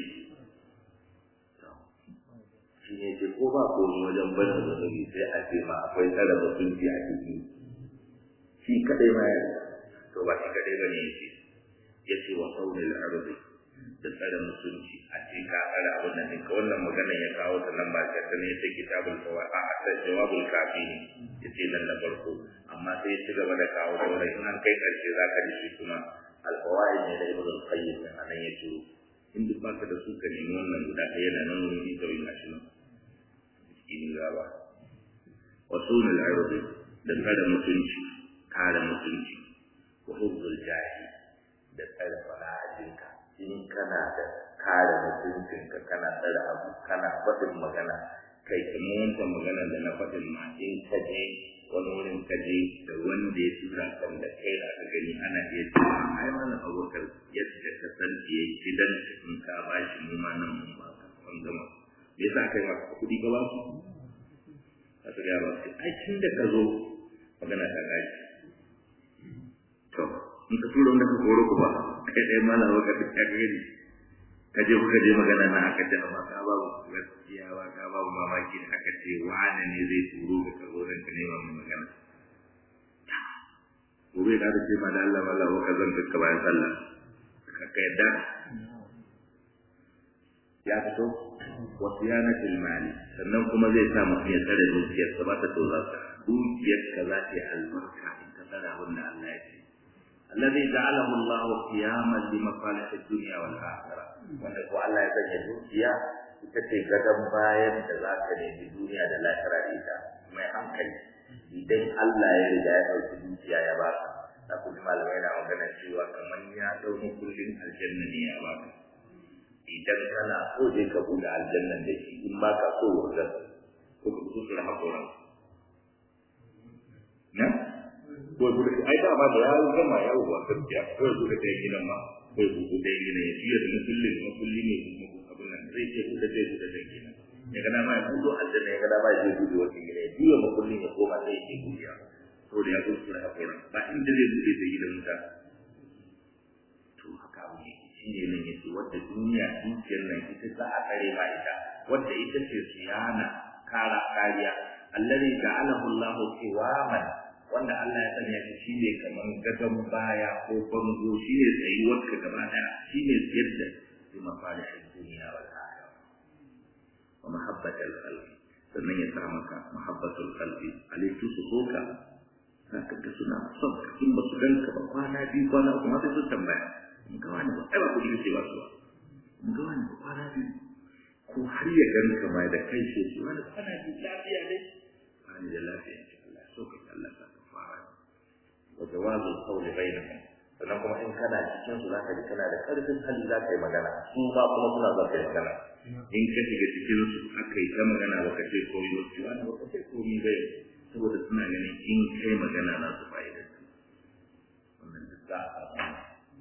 Speaker 1: shi ne ce ko ba ko wajen bada zunubi sai a ce ma akwai tsara mutunci a ciki shi kadai ma ya to ba shi kadai ba ne ya ce ya ce wa saurin arzi da tsare mutunci a ce ka tsare abin da ka wannan magana ya kawo ta nan ba ta ne ta kitabul fawa a asal jawabul kafi ne ya ce nan na farko amma sai ya ci gaba da kawo sauran in an kai karshe za ka ji shi kuma alfawaid ne da ibn al-qayyim a nan ya ce in duk baka da su ka nemi wannan guda ɗaya yana nan wani ita wani gashi nan cikin gaba wa sunul ardi da tsare mutunci kare mutunci wa hubzul jahi da tsare fara'ajinka in kana da kare mutuncinka kana tsare abu kana faɗin magana kai kamar wancan maganar da na faɗin ma in ka je wani wurin ka je da wanda ya tura kan da kai da aka gani ana iya cewa ai mana abokar yadda ka san ya gidan in ka ba shi mu ma nan mun ba ka an gama me yasa kai ma kuɗi ka ba su a su gaya ba su ai tun da ka zo magana ta gaji to in ka tura wanda ka koro ku ba kai ɗaya mana abokar da ka gani ka je kuka je magana na aka ce amma ka babu gaskiya ba ka babu mamaki da aka ce wane ne zai turo ka ka zo ka nema mai magana gobe da aka ce ma da Allah mala ka zan ka bayan sallah ka ka yadda ya fito wa siyanatul mali sannan kuma zai sa mutum ya tsare dukiyar sa ba ta to za ta dukiyar ka za ta yi albarka in ka tsara abin da Allah ya ce الذي جعله الله قياما لمصالح الدنيا والآخرة wanda ko Allah ya sanya dukiya ita ce gadon bayan da za ka nemi duniya da lahira da ita mai hankali idan Allah ya riga ya ɗauki dukiya ya baka da kuma malamai na magana cewa kamar ya ɗauki kullum aljanna ne ya baka idan kana so je ka buɗe aljannan da shi in ba ka so wajen ko ka fito su rama koran na ko ya buɗe ai ba ma da ya gama ya wuwa gaskiya ko ya buɗe ɗaya gidan ma ko ya buɗe ɗaya gidan ya fiye da mukullin mukulli ne abin nan zai ce buɗe ɗaya buɗe ɗaya gidan ya gana ma ya buɗe aljanna ya gana ma ya je buɗe wata gidan ya juya mukullin ya koma sai ya ke buɗewa saboda ya zo su rama koran ba inda zai buɗe ta gidan wuta to haka abu ne shi ne nan yake wadda duniya dukiyar nan ita za a tsare ma ita wadda ita ce siyana kara kariya allazi ja'alahu Allah qiwaman wanda Allah ya sanya shi shine kaman gadon baya ko bango shine tsayuwar ka gaba daya shine yadda bi mafalihin duniya wal akhirah wa mahabbatul qalbi sannan ya sa maka mahabbatul qalbi alaitu suhuka zaka ga suna son ka in ba su ganka ba kwana biyu kwana uku ma sai su tambaya mun ga wani ba ai ba kuɗi ce ba su ba mun ga wani ba kwana biyu ko har ya ganka ma da kai ce su wani kwana biyu lafiya dai kwana da lafiya ce Allah so ka Allah ka fara wa jawazul qawli bainahum sannan kuma in kana cikin su zaka ji kana da karfin hali za ka yi magana su ma kuma suna za ka yi magana in ka shiga cikin su aka yi ta magana ba ka ce komai ba su wani ba ka ce komai ba saboda suna ganin in kai magana na su fa'idar wannan duk za a samu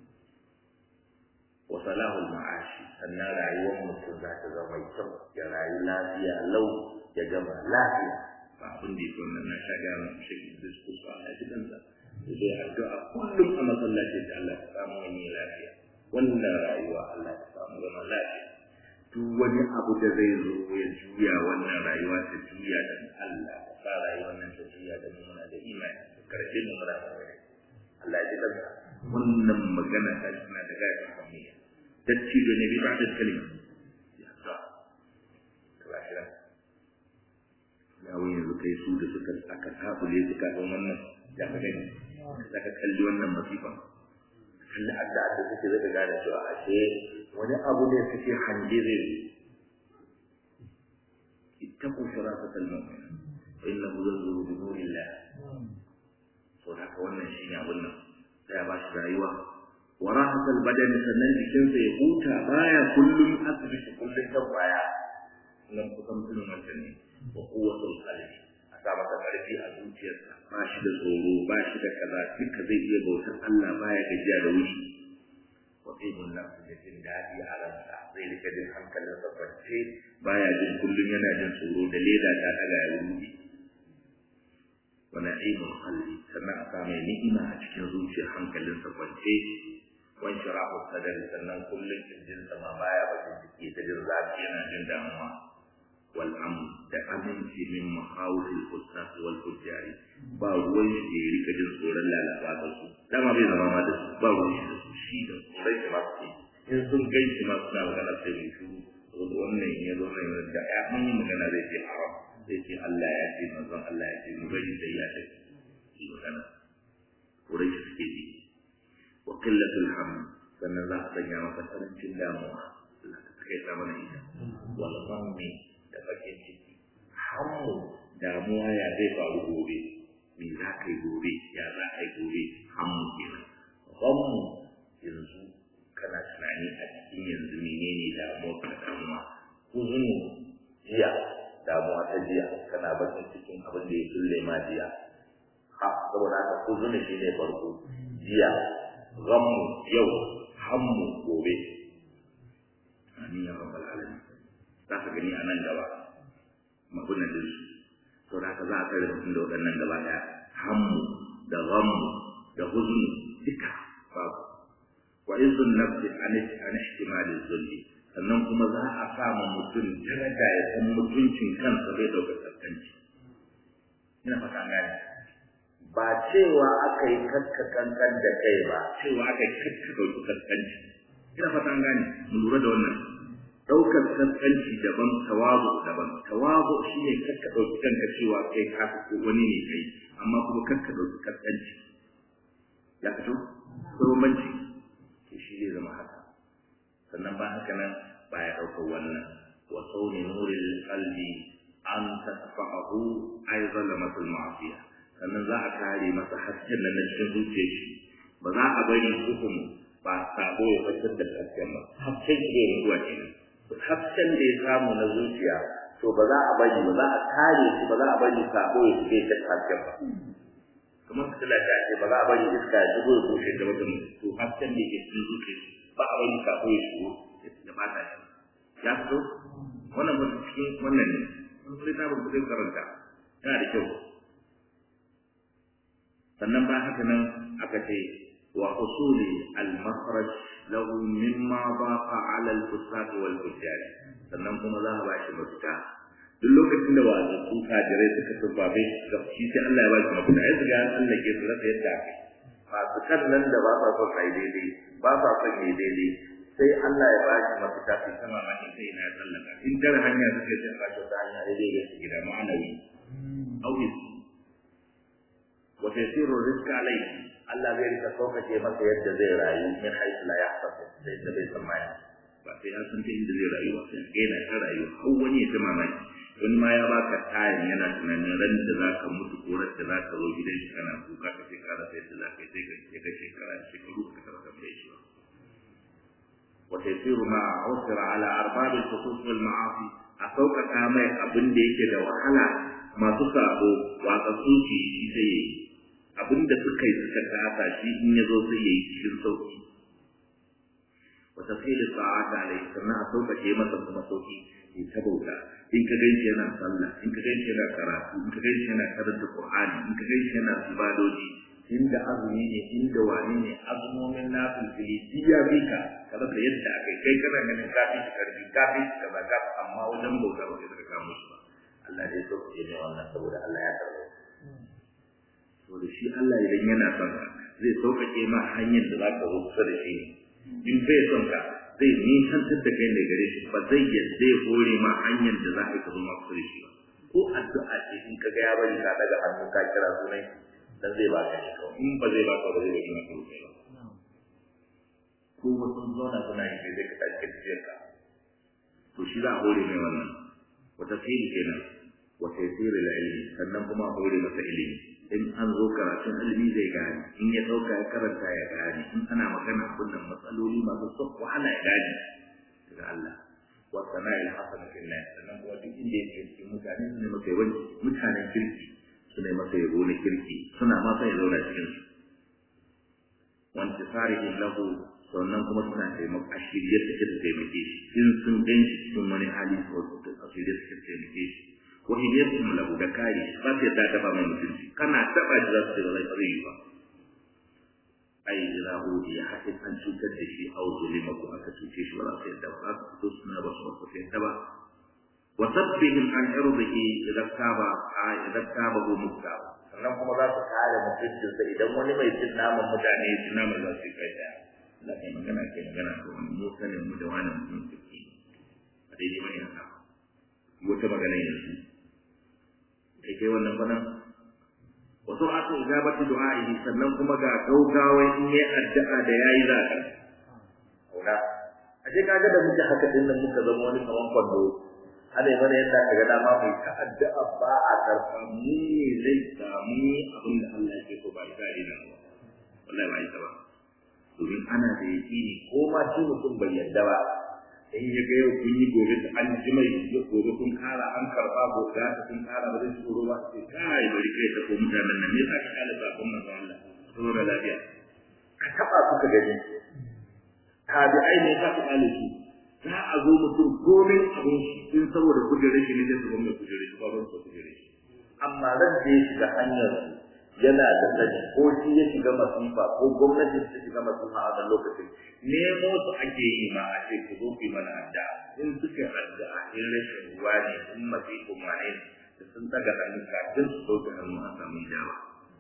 Speaker 1: wa salahul ma'ashi sannan rayuwar mutum za ta zama mai kyau ya rayu lafiya lau ya gama lafiya ba abin da yake wannan na sha ga mu shi diskus ba a cikin sa sai addu'a kullum a masallaci da Allah ya samu wani lafiya wannan rayuwa Allah ya samu zama lafiya duk wani abu da zai zo ya juya wannan rayuwa ta juya da Allah ka sa rayuwar nan ta juya da mu muna da imani karshe mu muna da Allah ya ji wannan magana ta tana da gaya kamiyya dattijo ne bai ba da kalima ya sa kafira ya wani yanzu kai su da suka aka tabule suka don wannan ya ka gani ka kalli wannan masifa kalli adda da suke zaka gane cewa ashe wani abu ne suke hange zai zo ittaqu shirafatal mu'min fa innahu yanzuru bi nurillah to haka wannan shine abun nan sai ba shi rayuwa wa rahatal badani sannan jikinsa ya huta baya kullum asibiti kullum kan baya nan kusan mutum wancan ne wa quwwatul qalbi a sa masa karfi a zuciyarsa ba shi da tsoro ba shi da kaza duka zai iya bautar Allah baya gajiya da wuri wa qibul nafsi da jin daɗi a ransa zai rika jin hankalinsa kwance baya jin kullum yana jin tsoro da leda ta daga ya wuri wa na'imul qalbi sannan a sa mai ni'ima a cikin zuciyar hankalinsa kwance wan shirahu sadar sannan kullum kirjin sa ma baya bakin ciki ta jin zafi yana jin damuwa wal amn da aminci min mahawil ustaz wal fujari ba ruwan shi ya rika jin tsoron lalaba da su dama bai zama ma da su ba ruwan shi da su shi da tsoron shi ma su in sun gai shi ma suna magana sai mai shuru saboda wannan ya zo ne da ya an yi magana zai ce haram zai ce Allah ya ce manzon Allah ya ce mu bari sai ya ce shi magana tsoron shi suke ji wa qillatul hamd sannan za a sanya maka karancin damuwa Allah ka kai ta mana ita wal ghammi da bakin ciki hammu damuwa ya zai faru gobe me za ka yi gobe ya za ka yi gobe hammu kenan ghammu yanzu kana tunani a cikin yanzu menene damuwa ka damuwa huzunu jiya damuwa ta jiya kana bakin cikin abin da ya kulle ma jiya huzuni shi ne farko jiya ghammu yau hammu gobe amin ya rabbal alamin za ka gani a nan gaba magunan din su to da ka za a kare mutum da waɗannan gaba ɗaya hammu da ghammu da huzuni duka babu wa izun nafsi an ihtimali zulli sannan kuma za a sama mutum daraja ya san mutuncin kansa bai ɗaukar kaskanci ina fata gane ba cewa aka yi kakka kankan da kai ba cewa aka yi kakka ɗauki kaskanci ina fata gane mu lura da wannan ɗaukar kaskanci daban tawazu daban tawazu shi ne kakka ɗauki kanka cewa kai ka ko wani ne kai amma kuma kakka ɗauki kaskanci ya fito ko bambanci to shi zai zama haka sannan ba haka nan ba ya ɗaukar wannan wa sauni nuril qalbi an tasfa'ahu ay zalamatul ma'asiya sannan za a kare masa hasken nan na cikin zuciyar shi ba za a bari hukum ba sabo ya fitar da hasken ba hasken shi ne zuwa kenan hasken da ya samu na zuciya to ba za a bari ba za a kare shi ba za a bari sabo ya shige ta hasken ba kamar fitila ta ce ba za a bari iska ya shigo ya bushe da wajen to hasken da ke cikin zuciya ba a bari sabo ya shigo ya bata shi ya fito wannan ba cikin wannan ne sun sai ta babu zai karanta yana da kyau sannan ba haka nan aka ce wa usuli al-makhraj lahu mimma baqa ala al-fusaq wal fujjar sannan kuma za a bashi mafita duk lokacin da wasu su kajirai suka tubabe shi sai Allah ya ba shi mafita ya ga Allah ke su rasa yadda ake masu kan nan da ba sa son ai daidai ba sa son yi daidai sai Allah ya ba shi mafita sai sama ma sai na ya tsallaka in tar hanya suka ce ba ta hanya daidai da su gida ma'anawi au wa tasiru rizqa alayhi Allah zai rika sauƙaƙe masa yadda zai rayu min haisu la yahtasu da yadda bai tsammani ba sai ya san ta inda zai rayu ba sai ga yana ta rayu har wani ya ta mamaki wani ma ya baka tayin yana tunanin ran da za ka mutu ko ran da za ka zo gidan shi kana kuka ka sai ka rasa yadda za ka yi sai ka ga shekara shekaru ka ka rasa mai shi ba وتيسير ما عثر على أرباب الخصوص والمعاصي أسوق كامل أبن ديك دا وحلا ما تصابو وأتصوشي شي زي أبن دا سكي سكا تاتا شي إن يزو سي يشير صوتي وتسهيل الطاعات عليه سنة أسوق كيما تنظم صوتي يتبوتا in ka gaishe yana sallah in ka gaishe yana karatu in ka gaishe yana karanta qur'ani in ka gaishe yana ibadoji inda azumi ne inda wani ne azumomin nafil fili biya bika kaza da yadda akai kai kana ganin kafi shi karfi kafi shi kaza ka amma wajen bauta ba kai ka kamo shi ba Allah dai so ke ne wannan saboda Allah ya karbo to da shi Allah idan yana son ka zai sauƙaƙe ma hanyar da za ka zo kusa da shi in bai son ka zai nisantar da kai da gare shi ba zai yadda ya hore ma hanyar da za ka zo ma kusa da shi ba ko addu'a ce in ka ga ya bari ka daga hannu ka kira sunan dan zai baka shi kawai in ba zai baka ba zai bari maka rufe ba ko wasu zauna suna yi sai ka tashi tafiyar ka to shi za a hore mai wannan wata fili kenan wata yasiri da ilimi sannan kuma a hore masa ilimi in an zo karatun ilimi zai gane in ya ɗauka ya karanta ya gane in ana magana abin nan matsaloli masu son wahala ya gane daga Allah wa sana'il hasana fil nas sannan kuma duk inda yake cikin mutane ne masa yawanci mutanen kirki suna masa yabo na kirki suna ma sai zauna cikin su wanti sarihin lahu sannan kuma suna taimaka a shirye suke da taimake shi in sun gan shi cikin wani hali ko a shirye suke da taimake shi wa hidayatun lahu da kare shi ba sai ta taba mai mutunci kana taba shi za su ce ba zai yi ba ai ila hudi ya haɗin an cutar da shi au zulima ko aka cuce shi ba za su yadda ba za su fito suna ba su ba su yadda ba وصدهم عن عرضه إذا تاب إذا تابه مكتاب sannan kuma za su kare mutuncinsa idan wani mai cin naman mutane ya ci naman za su yi kai daya Allah kai magana kai magana ko wani mu sanin mu da wani mutum kirki a daidai bane haka wata magana yanzu kai kai wannan bana wasu aka ijabati du'a'ihi sannan kuma ga gaugawa in yi addu'a da yayi za ka kauna ashe kaga da muke haka din nan muka zama wani kaman kwando ana mana yadda ka ga dama mai ta addu'a ba a karfa mu ne zai samu abin da Allah yake so ba ita ne nan wallahi ba ita ba domin ana da yaƙini ko ma shi mutum bai yarda ba in ya ga yau kun yi gobe da an ji mai gobe kun kara an karba gobe da kun kara ba zai tsoro ba sai kai bari kai ta ko mutanen nan me yasa ka kala sabon manzo Allah tsoro da lafiya ka taba suka gani tabi'ai ne ka ka kale su za a zo mutum gomin abin shi in saboda kujerar shi ne zai zuba mai kujerar shi ba ban so kujerar shi amma ran da ya shiga hanyar yana da sani ko shi ya shiga masifa ko gwamnati ta shiga masifa a wannan lokacin nemo su ake yi ma a ce ku zo ku yi mana adda in suka adda a in rashin ruwa ne in masifin ma ne da sun daga hannu kafin su ɗauka hannu a samu jawa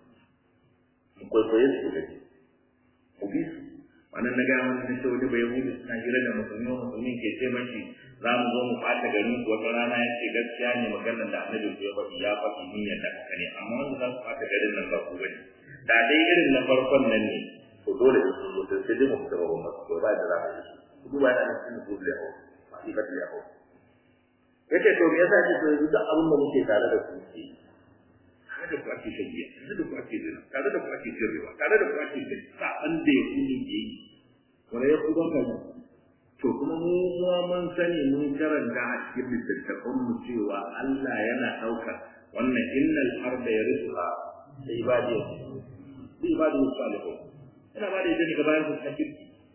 Speaker 1: mu kwaikwaye su da ku bi su wannan na gaya mana ce wani bai hudu suna hira da musulmi musulmi ke ce mashi za mu zo mu ɓata garin ku wata rana ya ce gaskiya ne maganar da annabi ku ya faɗi ya faɗi mun yadda haka ne amma wanda za su ɓata garin nan ba ku bane da dai irin na farkon nan ne to dole da sun zo sai dai mu fita ba mu ko ba da za mu yi su duba yana da cikin ku da hawo ba shi ba da hawo yace to me yasa ce to yanzu da abin da muke tare da ku ke tare da ku ake shagiya tare da ku ake zina tare da ku ake sirrewa tare da ku ake sa'an da ya kuni ke yi wani ya ku banka ne to kuma mu kuma mun sani mun karanta a cikin littattafan mu cewa Allah yana ɗaukar wannan innal arda yarisuha da ibadiy da ibadiy salihun ina ba da idan ka bayan su cikin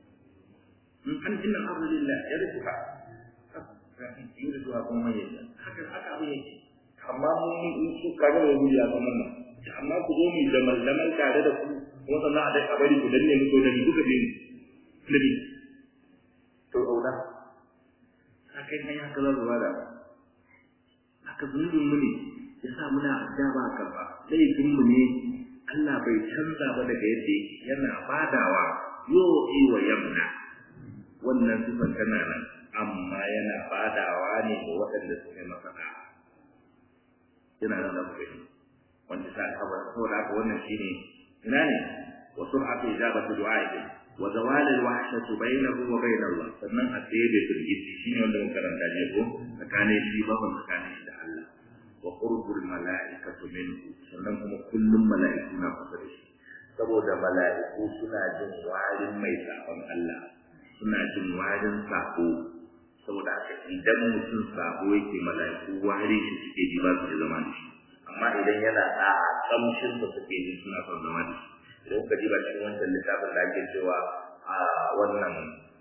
Speaker 1: in an inna arda lillah yarisuha yarisuha kuma mai haka haka abin yake amma mun su kaga da wuri ya zama nan amma ku zo mu da mallaman tare da ku kuma sannan a dai a bari ku danne mu ko da ni kuka bi ni nabi to auna haka ne haka za su bada haka zunubin mu ne ya sa muna adda ba karba laifin mu ne Allah bai canza ba daga yadda yake yana badawa yo wa yamna wannan sifan tana nan amma yana badawa ne ga waɗanda suka yi masa da yana nan da kai wanda sa kabar saboda haka wannan shine ina ne wa sur'atu ijabati du'a'ihi wa zawal al-wahshati bainahu wa bain Allah sannan a tsaye da firgici shine wanda mun karanta ne ko tsakanin shi baban tsakanin shi da Allah wa qurbul mala'ikatu minhu sannan kuma kullum mala'iku na kusa da shi saboda mala'iku suna jin warin mai sabon Allah suna jin warin sako saboda haka idan mutum sabo yake mala'iku wari shi suke ji ba su zama da shi amma idan yana da kamshin da suke ji suna son zama da shi idan kuka ji ba cikin wancan littafin da ake cewa a wannan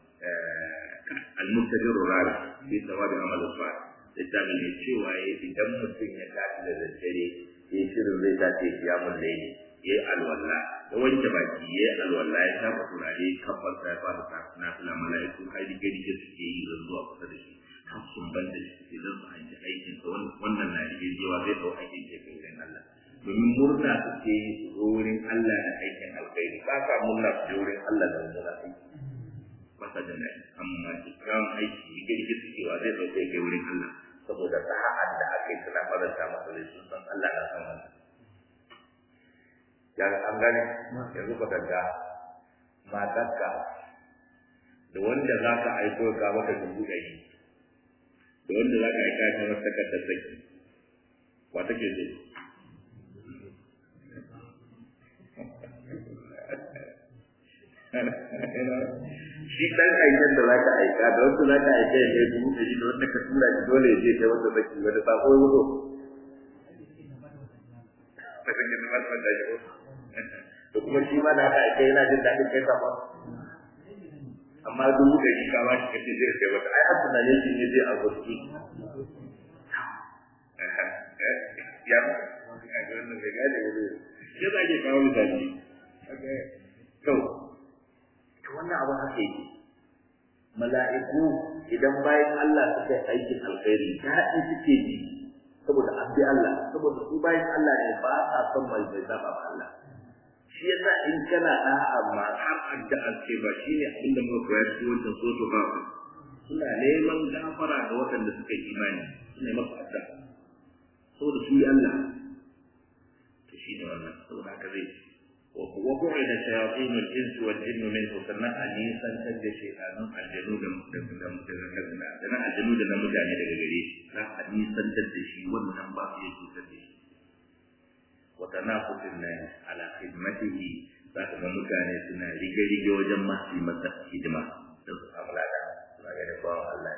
Speaker 1: al-mustajir rari fi sawabi amal salih littafin ne cewa idan mutum ya tashi da daddare ya shirin zai tashi ya mun laili ya alwala ya wanke baki ya alwala ya shafa turare kafar sa ya fara sa na fila mala'iku har dige dige suke yi zan zuwa kusa da shi har sun ban da shi suke zan su hanci aikin sa wannan na dige jewa zai dau aikin ke kai wurin Allah domin murna suke yi su zo wurin Allah da aikin alkhairi ba ka murna su je wurin Allah da murna aiki ba sa da nai amma kikkiawan aiki dige dige suke wa zai dau kai wurin Allah saboda sa'ad da aka yi suna faranta masa da sun san Allah na san wannan ya an gane yanzu ka danga matarka da wanda za ka aiko ka maka dubu ɗari da wanda za ka aika ta masa takardar saki wa take so shi dan aikin da za ka aika da wanda za ka aika ya kai dubu ɗari da wanda ka tura shi dole ya je kai wanda saki wanda sako ya wuto da kake da masu da shi da kuma shi ma da aka aike yana jin daɗin kai sama amma dubu da shi kama shi kace zai kai wata ai asuna ne shi ne zai abuski ya ga wannan bai gane wani shi za ke kawo misali to to wannan abu haka yake mala'iku idan bayan Allah suka yi aikin alkhairi daɗi suke ji saboda an bi Allah saboda su bayan Allah ne ba sa son mai bai saba ba Allah shi yasa in kana da amma har addu'a ce ba shine abinda muka koya cikin wannan soto ba suna neman gafara ga waɗanda suka yi imani suna yi masa addu'a saboda su yi Allah to shine wannan saboda haka zai وقعد شياطين الانس والجن منه سنة انيسا تجد شيطان الجنود سنة الجنود المجاني daga gare shi za a nisantar da shi wannan ba su yake cutar da shi wa tanafusin nan ala khidmatihi za ka ga mutane suna rige-rige wajen masu masa hidima da su samu lada suna ganin bawan Allah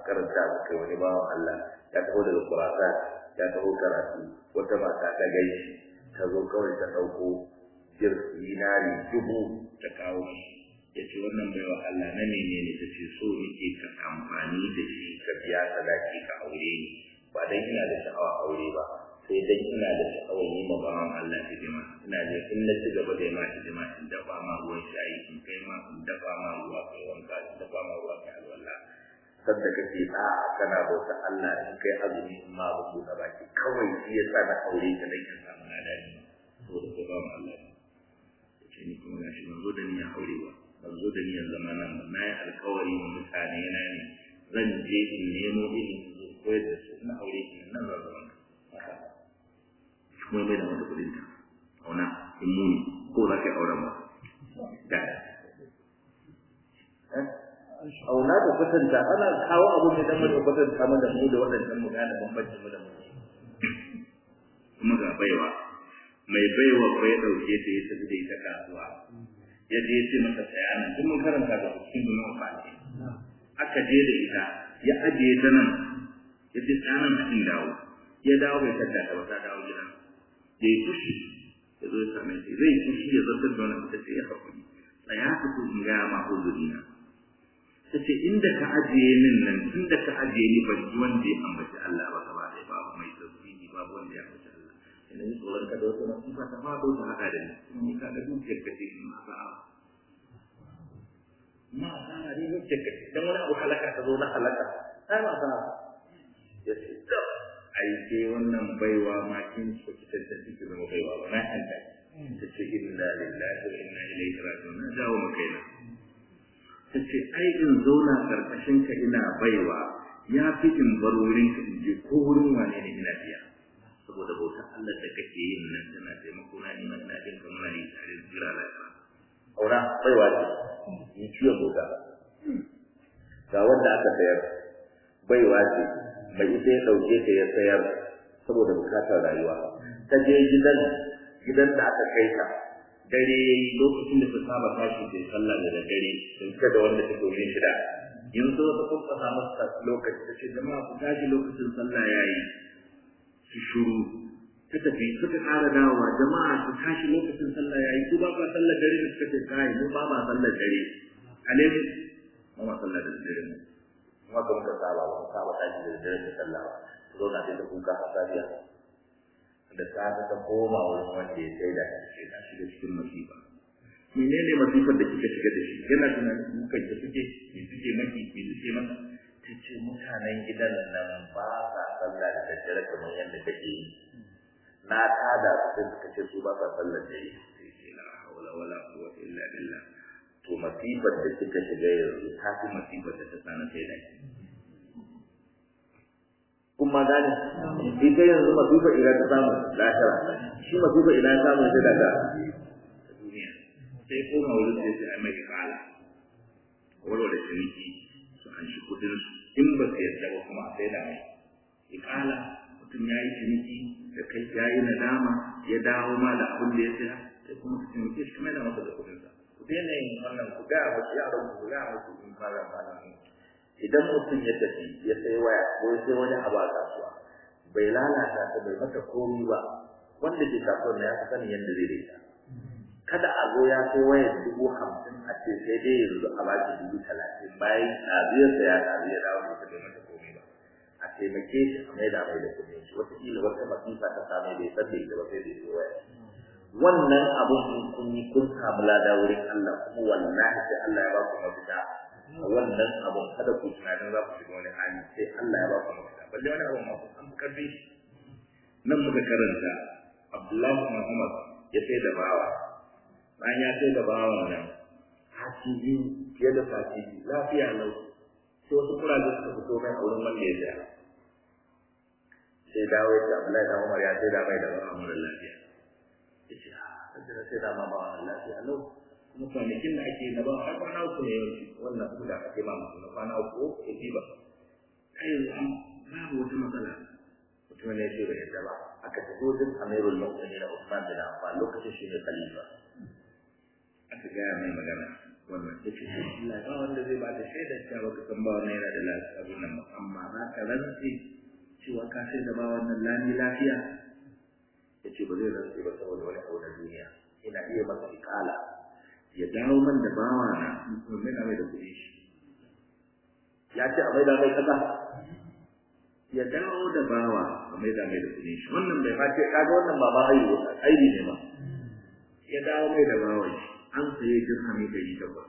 Speaker 1: karanta mu kai wani bawan Allah ya taho daga Kurasa ya taho karatu wata mata ta gaishe ta zo kawai ta ɗauko dinari dubu ta kawo ya ce wannan baiwa Allah na menene ta ce so nake ka amfani da shi ka biya sadaki ka aure ni ba dan ina da sha'awa aure ba sai dan ina da sha'awar yi ma bawan Allah hidima ina da in na ci gaba da ma hidima in dafa ma ruwan shayi in kai ma in dafa ma ruwa kai wanka in dafa ma ruwa kai alwala sanda kake a kana bauta Allah in kai azumi in ma ba da baki kawai shi yasa na aure ka dan in samu ladani saboda kai bawan Allah ne ce ni kuma gashi ban zo da niyyar aure ba ban zo da niyyar zama nan ba na yi alkawari wa mutane na ne zan je in nemo ilimi zo koyar da su na aure ki nan zan zama haka kuma mai da mata kudin ta auna in muni ko za ka yi auren ba da auna da kwatanta ana kawo abu ne dan mu kwatanta mu da mu da waɗannan mu gane bambancin mu da mu kuma ga baiwa mai baiwa bai dauke ta ya tafi da ita kasuwa ya je ce masa saya nan duk mun karanta da cikin dunan fati aka je da ita ya ajiye ta nan ya ce saya nan cikin dawo ya dawo bai tada ta wata dawo gida ya yi fushi ya zo ya same shi zai fushi ya zartar da wani ta ce ya haƙuri tsaya ka ku in gaya ma uzurina ta ce inda ka ajiye min nan inda ka ajiye ni ban ji wanda ya ambaci Allah ba gaba ɗaya babu mai tasbihi babu wanda ya ambaci Allah ina ni tsoron ka da wata nasifa ta faɗo ta haɗa da ni ni ka ga dukiyar ka ce ma sa'a ma sa'a ne dukiyar ka ce dan wani abu halaka ta zo na halaka ai ma sa'a ya ce da ai sai wannan baiwa ma kin so ki tantance ki zama baiwa ba na hanta ta ce inna lillahi wa inna ilaihi raji'un na dawo mu kaina ta ce ai in zauna karkashin ka ina baiwa ya fi in bar wurin ka in je ko wurin wane ne ina biya saboda bauta Allah da kake yin nan tana taimako na ni ina jin kamar na yi tare da jira lafiya aura baiwa ce yi ciwon bauta ga wanda aka sayar baiwa ce mai ita ya ɗauke ta ya sayar saboda bukatar rayuwa ta je gidan gidan da aka kai ta dare lokacin da ta saba tashi ta sallah da dare sun fita da wanda ta domin shida yanzu wata kuma samu lokaci ta ce jama'a ku tashi lokacin sallah yayi su shuru ta tafi suka ƙara dawowa jama'a su tashi lokacin sallah yayi ku ba ba sallar dare da suka ce kai mu ba ma sallar dare alai ba ma sallar dare mu kuma ga muka saba ba mu saba tashi da dare da sallah ba su zo na da kuka hasariya da safe ta koma wurin wanda ya sai da shi ta shiga cikin masifa menene masifar da kika shiga da shi yana tunanin kukan da suke me suke maki me suke maka ta ce mutanen gidan nan ba sa sallah da daddare kamar yadda kake yi na tada su sai suka ce su ba sa sallah da yi sai ce la hawla wala quwwata illa billah to masifar da kika shiga yanzu ta fi masifar da ta sana sai da kuma gane ita yanzu masifa ina ta samu lahira shi masifa ina ta samu sai daga duniya sai koma wurin sai sai ai mai kala warware ciniki su an shi kudin su in ba su yarda ba kuma sai da mai ikala mutum ya yi ciniki da kai ya yi nadama ya dawo ma da abin da ya saya sai kuma su ciniki shi mai da masa da kudin sa ku daina yin wannan ku gaya musu yaran ku gaya musu in fara amfani idan mutum ya tafi ya sai waya ko ya sai wani abu a kasuwa bai lalata ta bai mata komi ba wanda ke kasuwar ya fi sanin yadda zai daita kada a zo ya sai wayar dubu hamsin a ce sai dai yanzu a baki dubu talatin bayan ɗabiyar da ya ɗabi ya dawo da bai mata komi ba a taimake shi a maida mai da kuɗin shi wataƙila wata masifa ta same bai san da ita ba sai da ya waya wannan abun in kun yi kun samu lada wurin Allah kuma wallahi sai Allah ya ba ku mafita wannan abun kada ku tunanin za ku shiga wani hali sai Allah ya ba ku mafita balle wani abun ma ku san karfi nan muka karanta Abdullahi Muhammad ya sai da bawa bayan ya sai da bawan nan sati biyu fiye da sati biyu lafiya lau sai wasu kuraje suka fito mai a wurin wanda ya saya sai dawo ya ce Abdullahi da Umar ya sai da mai da bawan mara lafiya ya ce a sai sai da ma bawan lafiya lau kuma kwanakin da ake na ba har kwana uku ne yawanci wannan su da ake ma musu na kwana uku ya fi ba kai yanzu babu wata matsala mutum ne ce bai yadda ba aka tafi wajen amirul mu'minin na Usman bin Affan lokacin shi ne khalifa aka gaya mai magana wannan ta ce Allah ba wanda zai ba da shaidar cewa baka san ba wannan yana da lafiya abin nan amma za ka rantse cewa ka sai da ba wannan lami lafiya ya ce ba zai rantse ba saboda wani abu na duniya ina iya masa ikala ya dawo man da bawa na mai na mai da kuɗi shi ya ce a mai da mai kaza ya dawo da bawa a mai da mai da kuɗi shi wannan bai face kaga wannan ba ma aibu aibi ne ba ya dawo mai da bawa shi an saye dirhami ɗari takwas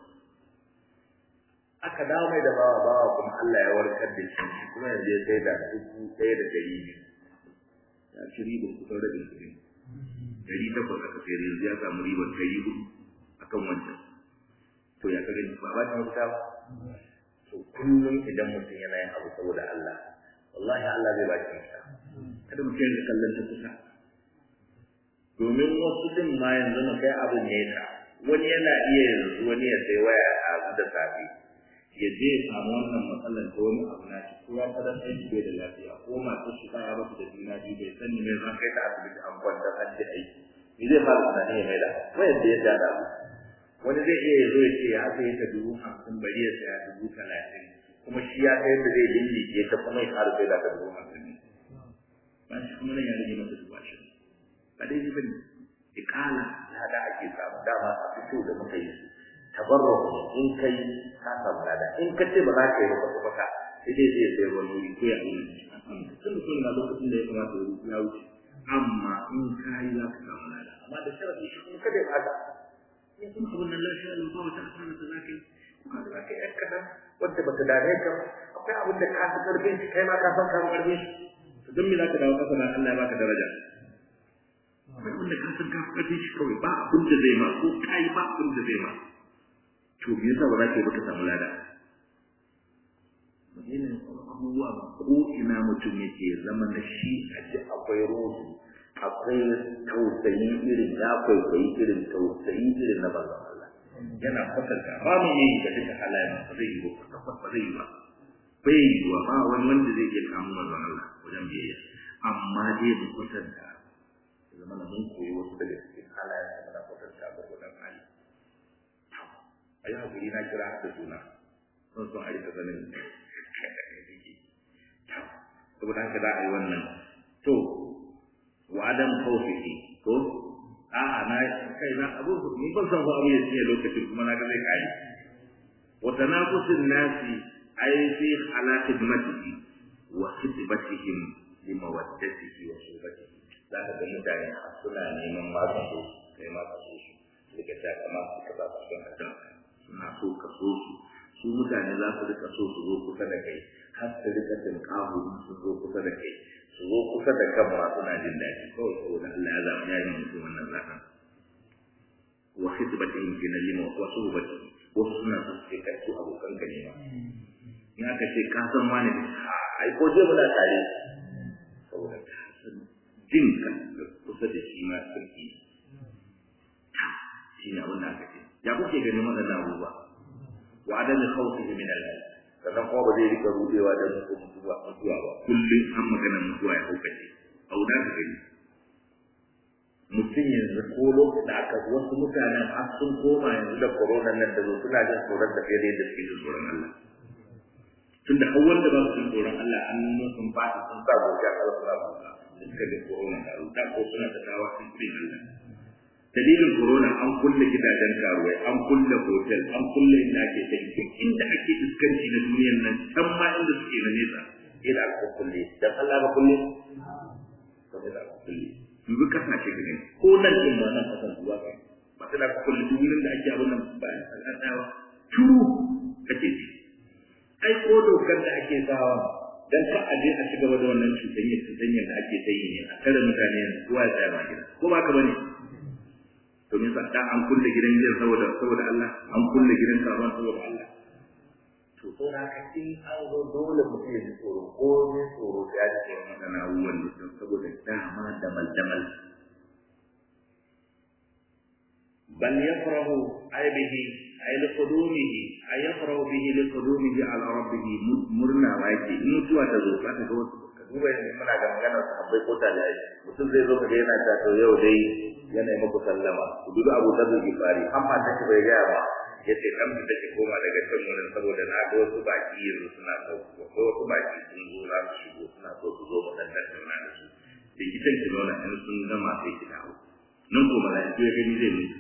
Speaker 1: aka dawo mai da bawa bawa kuma Allah ya warkar da shi kuma yanzu ya sai da dubu ɗaya da ɗari biyu ya ci ribar kusan rabin kuɗi ɗari takwas aka sayar yanzu ya samu ribar ɗari hudu akan wancan to ya ka gani ba ba ta mafita ba to kullum idan mutum yana yin abu saboda Allah wallahi Allah zai ba shi mafita kada mutum ya kallon ta kusa domin wasu din ma yanzu mu kai abin nesa wani yana iya yanzu wani ya sai waya a da safe ya je ya samu wannan matsalar ta wani abu na shi ko ya fadar sai shi bai da lafiya ko masu shi ba ya basu da juna biyu bai sani mai zan kai ta asibiti an kwanta an ji aiki ni zai fara tunani ya mai da wayar da ya dada wani zai iya ya zo ya ce ya sai ta dubu hamsin bari ya saya dubu talatin kuma shi ya kai da zai lillike ta kuma ya ƙara sai da ta dubu hamsin ne ba shi kuma nan ya rage masa dubu ashirin ba daidai ba ne ikala lada ake samu dama a fito da muka yi tabarruk in kai ka samu lada in ka ce ba za ka yi ba kwata kwata sai dai zai sai wani wuri ko ya wuri tun da na lokacin da ya kamata ya wuce amma in ka yi za ka samu lada amma da sharafi shi kuma kada ya fada in kuma abin nan lafiya lau ba wata asara da za ka yi kuma da za ka yi yan kaɗan wadda ba ta dame ka ba akwai abin da ka fi ƙarfin shi kai ma ka san ka fi ƙarfin shi to don me za ka dawo ƙasa na Allah ya baka daraja akwai wanda ka san ka fi shi kawai ba abin da zai ma ko ka yi ba abin da zai ma to me yasa ba za ka yi ba ka samu lada Madina abubuwa ko ina mutum yake zama da shi a ji akwai rohu akwai tausayi irin ya kwaikwayi irin tausayi irin na banzan Allah yana kwatanta ba mu yi ga duka halayen ba zai yi ba kwata ba zai yi ba bai yi wa ba wani wanda zai iya samu manzon Allah wajen biyayya amma dai mu kwatanta zama na mun koyi wasu daga cikin halayen da muna kwatanta ga wajen hali a yi hakuri na kira da suna sun son a rika ganin saboda haka za a yi wannan to wa adam khawfihi to a na kai na abu ni ban san abu ya ce lokacin kuma na ga zai kai wa tanafusin nasi ay fi halati matihi wa khitbatihim li mawaddatihi wa shubatihi za ka ga mutane suna neman ma ka so kai ma ka so su sai ka ta kama su ka ba su kan addan suna so ka so su su mutane za su rika so su zo kusa da kai har su rika tinkahu su zo kusa da kai su zo kusa da kan ma suna jin daɗi kawai saboda Allah ya zama ya yi mutum wannan zaɓen wa khidbatihim fi nalima wa suhbatihi wasu suna so su ce kai su abokan ka ne ma in aka ce ka san wani ai ko je muna tare saboda ka san jin ka kusa da shi ma sarki shi ne abin da aka ce ya kuke ganin waɗannan abubuwa wa adam khawfihi min Allah sannan kuma ba zai rika rudewa da mutuwa mutuwa ba kullum an magana mutuwa ya hukace auda ka gani mutum yanzu ko lokacin da aka wasu mutanen har sun koma yanzu da corona nan da zo suna jin tsoron da fiye da yadda suke jin tsoron Allah tun da hawan da ba su jin tsoron Allah an nuna sun fata sun sa gobe a ƙarfi na ba da suka ga corona da ruta ko suna da dawa sun fi Allah dalilin corona an kulle gidajen karuwai an kulle hotel an kulle inda ake tanki inda ake iskanci na duniyar nan can ma inda suke na nesa ila aka kulle dan Allah ba kulle to da aka kulle yanzu kasashe ga gani ko nan din ma nan kasan zuwa kai ba ta da kulle duk wurin da ake abin nan ba al'adawa turu kake ji ai ko dokar da ake sawa dan ka aje a ci gaba da wannan cutanyar cutanyar da ake ta yi ne a tare mutane kowa ya tsaya ba gida ko ba ka bane to me da an kulle gidan gidan saboda saboda Allah an kulle gidan karuwan saboda Allah to to da ka in an zo dole mutum ya ji tsoro ko ne tsoro da ya ji wannan abubuwan da saboda dama da maldamal bal yafrahu ay bihi ay li qudumihi ay yafrahu bihi li qudumihi ala rabbih murna wa yake in mutuwa ta zo ka ta zo duba yanzu muna ga maganar sahabbai ko talai mutum zai zo ka ga yana ta to yau dai yana yi muku sallama ku duba Abu Dharr Gifari amma ta ce bai gaya ba ya ce kan fita ki koma daga can wurin saboda na ga wasu baki yanzu suna sauko ko wasu baki sun zo za su shigo suna so su zo mu dan tattauna da su da kitan ki zauna in sun gama sai ki dawo nan ko mala'iku ya gani zai mutu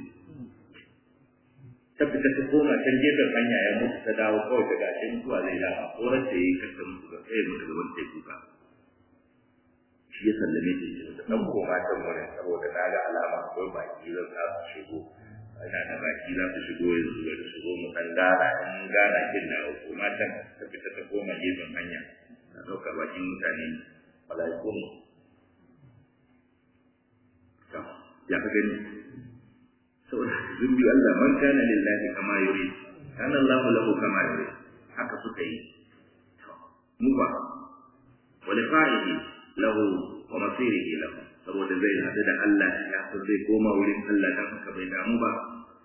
Speaker 1: ta fita ta koma can gefen hanya ya mutu ta dawo kawai ta gashi mutuwa zai dawo ko rasa yayi kasa mutu ga sai mutu gaban teku ba shi ya sallame ta ce da dan koma can wurin saboda na ga alama akwai baki zan za su shigo ina da baki za su shigo yanzu da su zo mu dan gana in gana kin da ko matan ta fita ta koma gefen hanya ta dauka bakin mutane malaiku ne to ya ka gani saboda zumbi Allah man kana lillahi kama yuri kana Allah lahu kama yuri haka suka yi to mu ba wal fa'ihi lahu wa masirihi lahu saboda zai haɗu da Allah ya san zai koma wurin Allah dan haka bai damu ba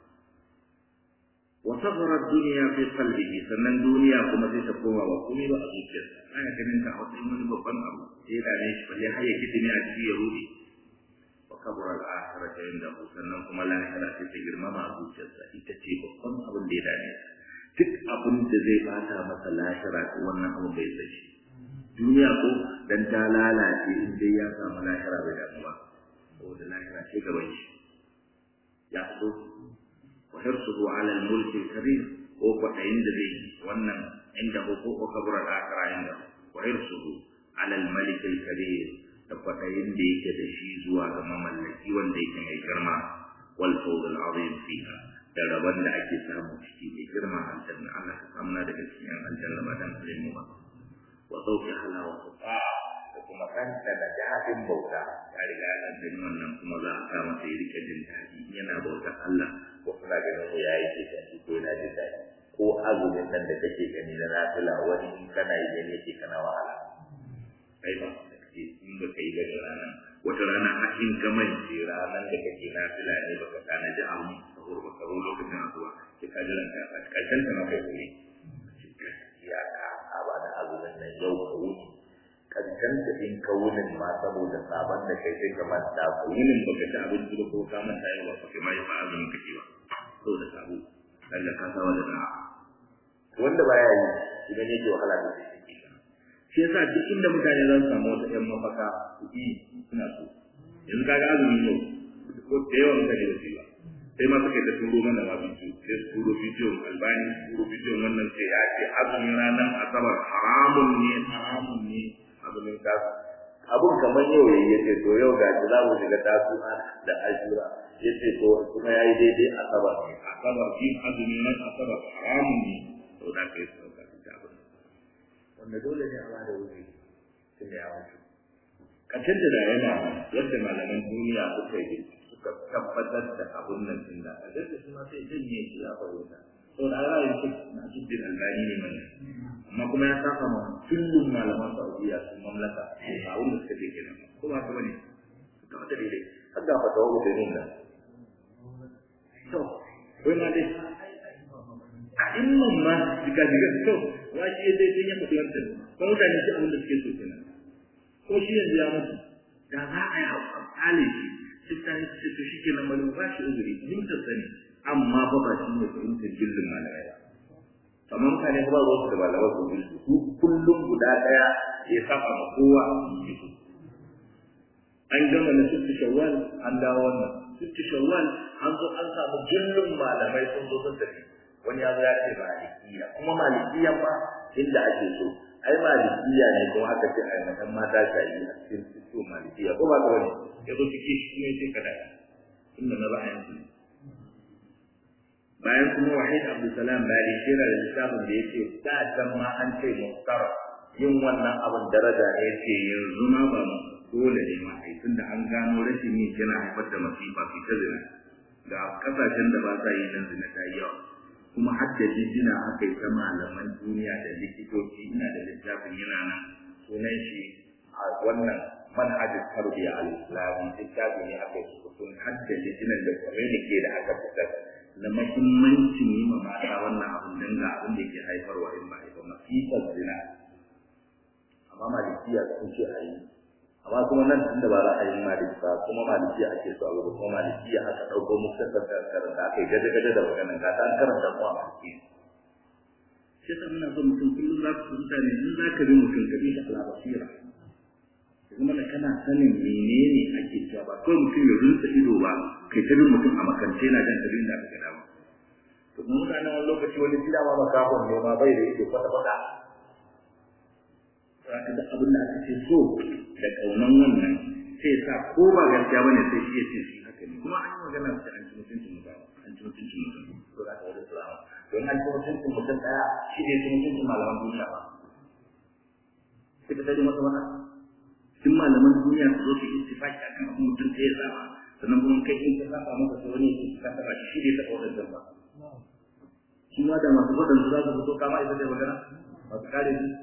Speaker 1: wa safara duniya fi qalbihi sannan duniya kuma sai ta koma wa komai ba a zuciyarsa ana ganin ta wata wani babban abu sai da ne shi balle har ya kidime a cikin ya rubi wa kabura al-akhirah inda sannan kuma lahira sai ta girmama a zuciyarsa ita ce babban abin da ya dame duk abin da zai bata masa lahira wannan abu bai sai shi duniya ko dan ta lalace in dai ya samu lahira bai damu ba saboda lahira ce gaban shi ya so wa hirsuhu ala al-mulk al-kabir ko kwatayin da zai wannan inda ko ko kabura al-akhirah inda wa hirsuhu ala al-malik al-kabir da kwatayin da yake da shi zuwa ga mamallaki wanda yake mai girma wal fawz al-azim fiha da rabon da ake samu ciki mai girma aljanna Allah ka samu na daga cikin aljanna ba dan mu ba wa sauki halawa da kuma kanta da daɗin bauta ya riga ya ɗan gani wannan kuma za a sa masa ya rika jin daɗi yana bautar Allah ko kuna ganin ko ya yi ke daɗi ko yana jin daɗi ko azumin nan da kake gani na nafila wani in kana yi gani yake kana wahala kai ba da kake in ba ka yi ba da ranar wata rana a in ka mance ranar da kake nafila ne baka tanaji abu sahur ba ka zo lokacin asuwa sai ka jiran ka a ƙarshen ta ma kai kuri ya ka ba da azumin nan yau ka wuni kankan da in ka wunin ma saboda sabon da kai sai ka manta ka wunin baka ci abinci ba ko ka manta yau ba kai ma ba azumin kake ba saboda sabo daga ka sawa da da'a wanda baya yi idan yake wahala da shi yake shi yasa duk inda mutane za su samu wata ƴan mafaka su yi suna so yanzu kaga azumi ne ko da yawan mutane da su ba sai ma suka yi ta turo mana ma bidiyo sai su turo bidiyon albani turo bidiyon wannan sai ya ce azumin ranar asabar haramun ne haramun ne azumin tasu abun kamar yau yayi yace to yau ga za mu shiga tasu da ashura yace to kuma yayi daidai asabar asabar yin azumin nan asabar haramun ne to da kai su ka ta abun wanda dole ne a ba da wuri tun da ya wuce kacin da yana yadda malaman duniya suka yi suka tabbatar da abun nan din da da su ma sai janye shi ya fahimta to da ra'ayin shi na jiddin albani ne mai amma kuma ya saka ma kullum malaman Saudiya sun mamlaka a wanda suka je kenan ko ba ka bane ta wata daidai har da fatawa da yin da to wai ma dai a imman ma diga diga to wa shi dai sai ya mutu wannan ko mutane shi abin da suke so kenan ko shi yanzu ya mutu da za a yi alƙali shi sai ta yi to shi kenan malamu ba shi uzuri mun ta sani amma ba ba shi ne fahimtar jillin malamai ba kamar mutane ba zo su da malamai su jillu su kullum guda daya ya saba ma kowa an gama na sittu shawwal an dawo wannan sittu shawwal an zo an samu jillin malamai sun zo sun tafi wani ya zo ya ce malikiya kuma malikiyan ma inda ake so ai malikiya ne kuma aka ce ai matan mata shayi a cikin sittu malikiya ko ba ka wani ya zo cike shi ne sai kada inda na ra'ayin su bayan kuma wahid abdulsalam bari shira da littafin da yake da can ma an ce muhtar yin wannan abin daraja ne yace yanzu ma ba mu dole ne ma ai tunda an gano rashin yin yana haifar da masifa fi ta zina ga kasashen da ba sa yi nan zina ta yi yawa kuma har da jijjina aka yi ta malaman duniya da likitoci ina da littafin yana nan sunan shi a wannan manhajin tarbiyya al-islami littafi ne aka yi sun hadda jijjinan da communique da aka fitar na mahimmancin yi ma mata wannan abin dan ga abin da ke haifarwa in ba haifa masifar zina amma malikiya sun ce a yi amma kuma nan tunda ba ra'ayin maliki ba kuma maliki ake so a gaba kuma maliki aka dauko muka karanta aka yi gaje-gaje da maganan ka ta karanta mu a maliki sai ta muna so mutum kullum za ku mutane in za ka bi mutum ka bi shi ala basira kuma da kana sanin menene ake cewa ba kawai mutum ya rinsa ido ba kai ta bin mutum a makance na jan tabin da aka gada ba to mun mutane wani lokaci wani gida ma makafon ne ma bai da ido kwata-kwata zaka da abin da aka ce so da kaunan wannan sai sa ko ba gaskiya bane sai shi ya ce shi haka ne kuma an yi magana da an ci mutuncin mutum an ci mutuncin mutum to za ka wani salama don an ci mutuncin mutum daya shi ne ci mutuncin malaman duniya ba sai ka tare masa wannan duk malaman duniya su zo su yi istifaki akan abin mutum sai ya saba sannan kuma kai in ka saba maka sai wani ya ka saba shi shi ne ta kawar da ba shi ma da masu faɗin su za su fito kama ita da magana masu kare shi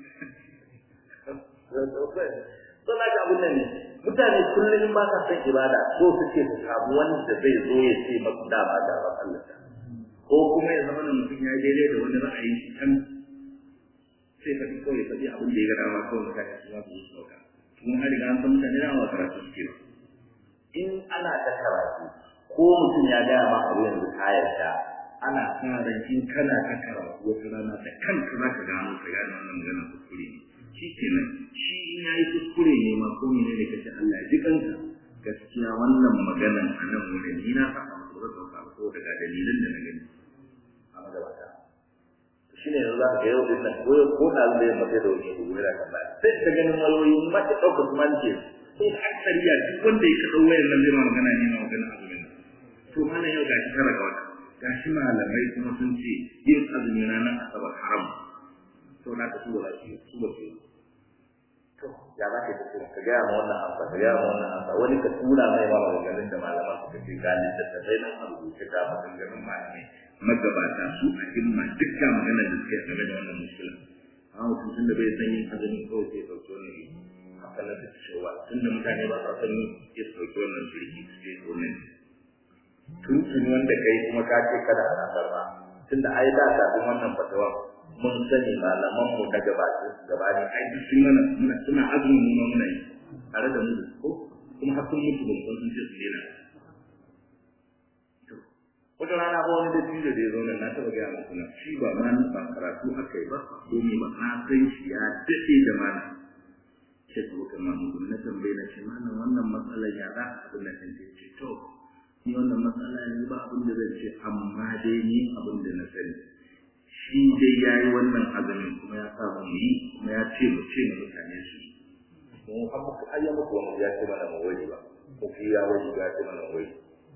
Speaker 1: Sun haka abin nan ne, mutane kullum ba ka san ibada so suke su samu wanda zai zo ya ce masu dama da ba Allah Ko kuma ya zama mutum ya daidai da wani ra'ayi shi can sai faɗi kawai ya faɗi abin da ya ga dama kawai mutane su za su yi sauka. Kuma har riga an san mutane na wa karatu suke ba. In ana ta karatu ko mutum ya gaya ma abu yanzu ka yarda ana sa ran in kana ta karatu wata rana da kanka za ka gano ka gane wannan magana kuskure ne. shi kenan shi in ya yi kuskure ne ma ko ne ne kace Allah ya ji kanka gaskiya wannan maganan a nan wurin ni na saka masa wurin dauka ko daga dalilan da na gani a magabata to shine yanzu za ka ga yau din nan ko ko da Allah ya mace da wani ko wira kan ba sai ka ganin wayoyi ma ta dauka kuma ce sai aksariya duk wanda ya kaɗau wayar nan zai ma magana ne ma magana azumin to mana yau gashi tara ga wata gashi malamai kuma sun ce yin azumin ranar asabar haram to na ta su ba su su ba su to ya za ka yi tafiya ka gaya ma wannan amsa ka gaya ma wannan amsa wani ka tura mai ma maganganun da malaman suka ce ga littattafai nan a rubuce ga maganganun malamai magabata su a himma duk ga maganar da suka yi game da wannan muskila amma mutum tun da bai san yin azumin kawai sai ɗauki wannan haka na ta cewa tun da mutane ba sa san yin ya ɗauki wannan shirki su ce wannan tun tun wanda kai kuma ka ce kada ana karɓa tun da ai da kafin wannan fatawa mun sani malaman mu na gabatin gabani ai duk sun mana muna suna azumin mu muna yi tare da mu da ko kuma har sun mutu ban san sun ce su dena wata rana ba wani dattijo da ya zo nan na taɓa gaya muku na shi ba ma ba karatu aka yi ba ko me ba na san shi ya daɗe da mana ce ta wuka ma mu na tambaye na ce mana wannan matsalar ya za a abin da kan ce to ni wannan matsala yanzu ba abin da zan ce amma dai ni abin da na sani shi dai ya yi wannan azumin kuma ya sa mu yi kuma ya ce mu ce mu mutane su yi mu har muka ayya muku wani ya ce mana mu wani ba ko fi ya wani ya ce mana wani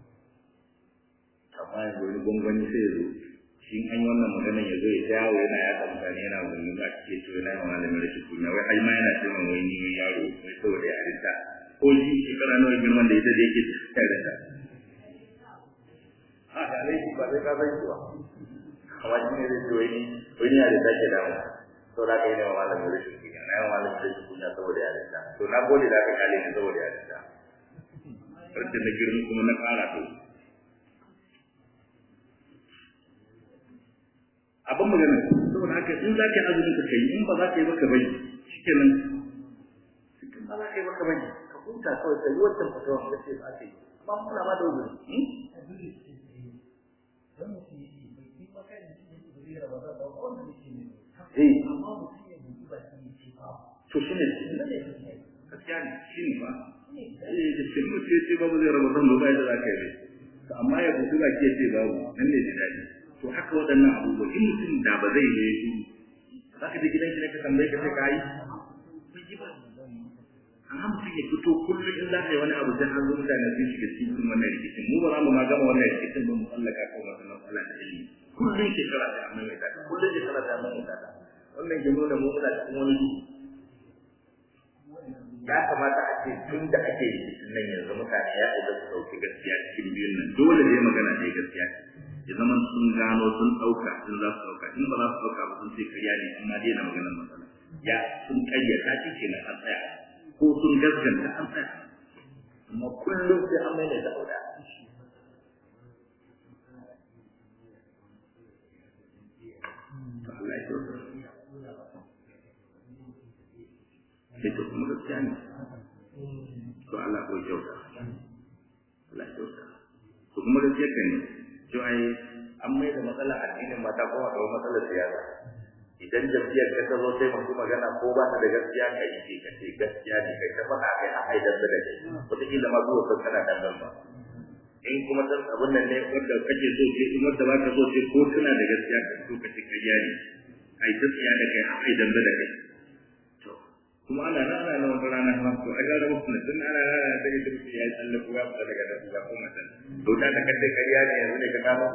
Speaker 1: amma yanzu wani gwangwani sai ya zo shi an yi wannan maganar ya zo ya ta yawo yana yaɗa mutane yana wani ba ke ce yana yawan malamin rashin kunya wai ai ma yana ce min wai ni wai yaro wai saboda yarinta ko shi shekara nawa girman da ita da yake yarinta a da laifi ba sai ka san shi ba amma shi ne zai ce wai ni wai ni yarinta ke damu to da kai ne wa malamin rashin kunya na yawan malamin rashin kunya saboda yarinta to na gode da ka kale ni saboda yarinta farce na girma kuma na ƙara to abin magana saboda haka in za ka yi azumin ka kai in ba za ka yi baka bari shikenan cikin ba za ka yi baka bari ka huta kawai ka yi wancan fatawa ka ce ba ka yi amma muna ma da wuri to shi ne gaskiya ne shi ne ba eh da shi mutum ya ce babu zai ramadan ba bai da za ka yi amma ya buɗu ba ke ce babu nan ne da daɗi to haka waɗannan abubuwa in mutum da ba zai yi su za ka je gidan shi ne ka tambaye ka sai ka yi amma mutum ya fito kullum in za ka yi wani abu sai an zo mutane sun shiga cikin wannan rikicin mu ba za mu ma gama wannan rikicin ba mu tsallaka kan wata matsala da ilimi kullum shekara ta amma mai tata kullum shekara ta amma mai tata wannan ke nuna mu muna cikin wani duhu ya kamata a ce tun da ake rikicin nan yanzu mutane ya ɗauka su ɗauki gaskiya cikin biyun nan dole ne magana ne gaskiya ya zama sun gano sun ɗauka sun za su ɗauka in ba za su ɗauka ba sun ce karya ne amma dai na maganar matsala ya sun ƙaryata shi kenan an tsaya ko sun gaskanta an tsaya amma kullum sai an mai da ɗauka Allah ya kyauta sai ta kuma gaskiya ne to Allah ko kyauta Allah kyauta to kuma da yake ne to ai an mai da matsala addinin mata ko a matsalar siyasa idan jam'iyyar ka zo sai masu magana ko ba ta da gaskiya ka yi ce ka ce gaskiya ne kai ta faɗa kai a haidar da kai wataƙila ma zuwa kan kana dangan ba in kuma san abin nan ne wanda kake so ce in wanda ba ka so ce ko tana da gaskiya ka so ka ce ƙarya ne ai ta tsiya da kai a haidar da kai to kuma ana nan ana nan wata rana ma to a ga rabu kuma tun ana nan ana ta ita ya yi tsalle ko ya fita daga nan ya koma can to da ka kace ƙarya ne yanzu ne ka gano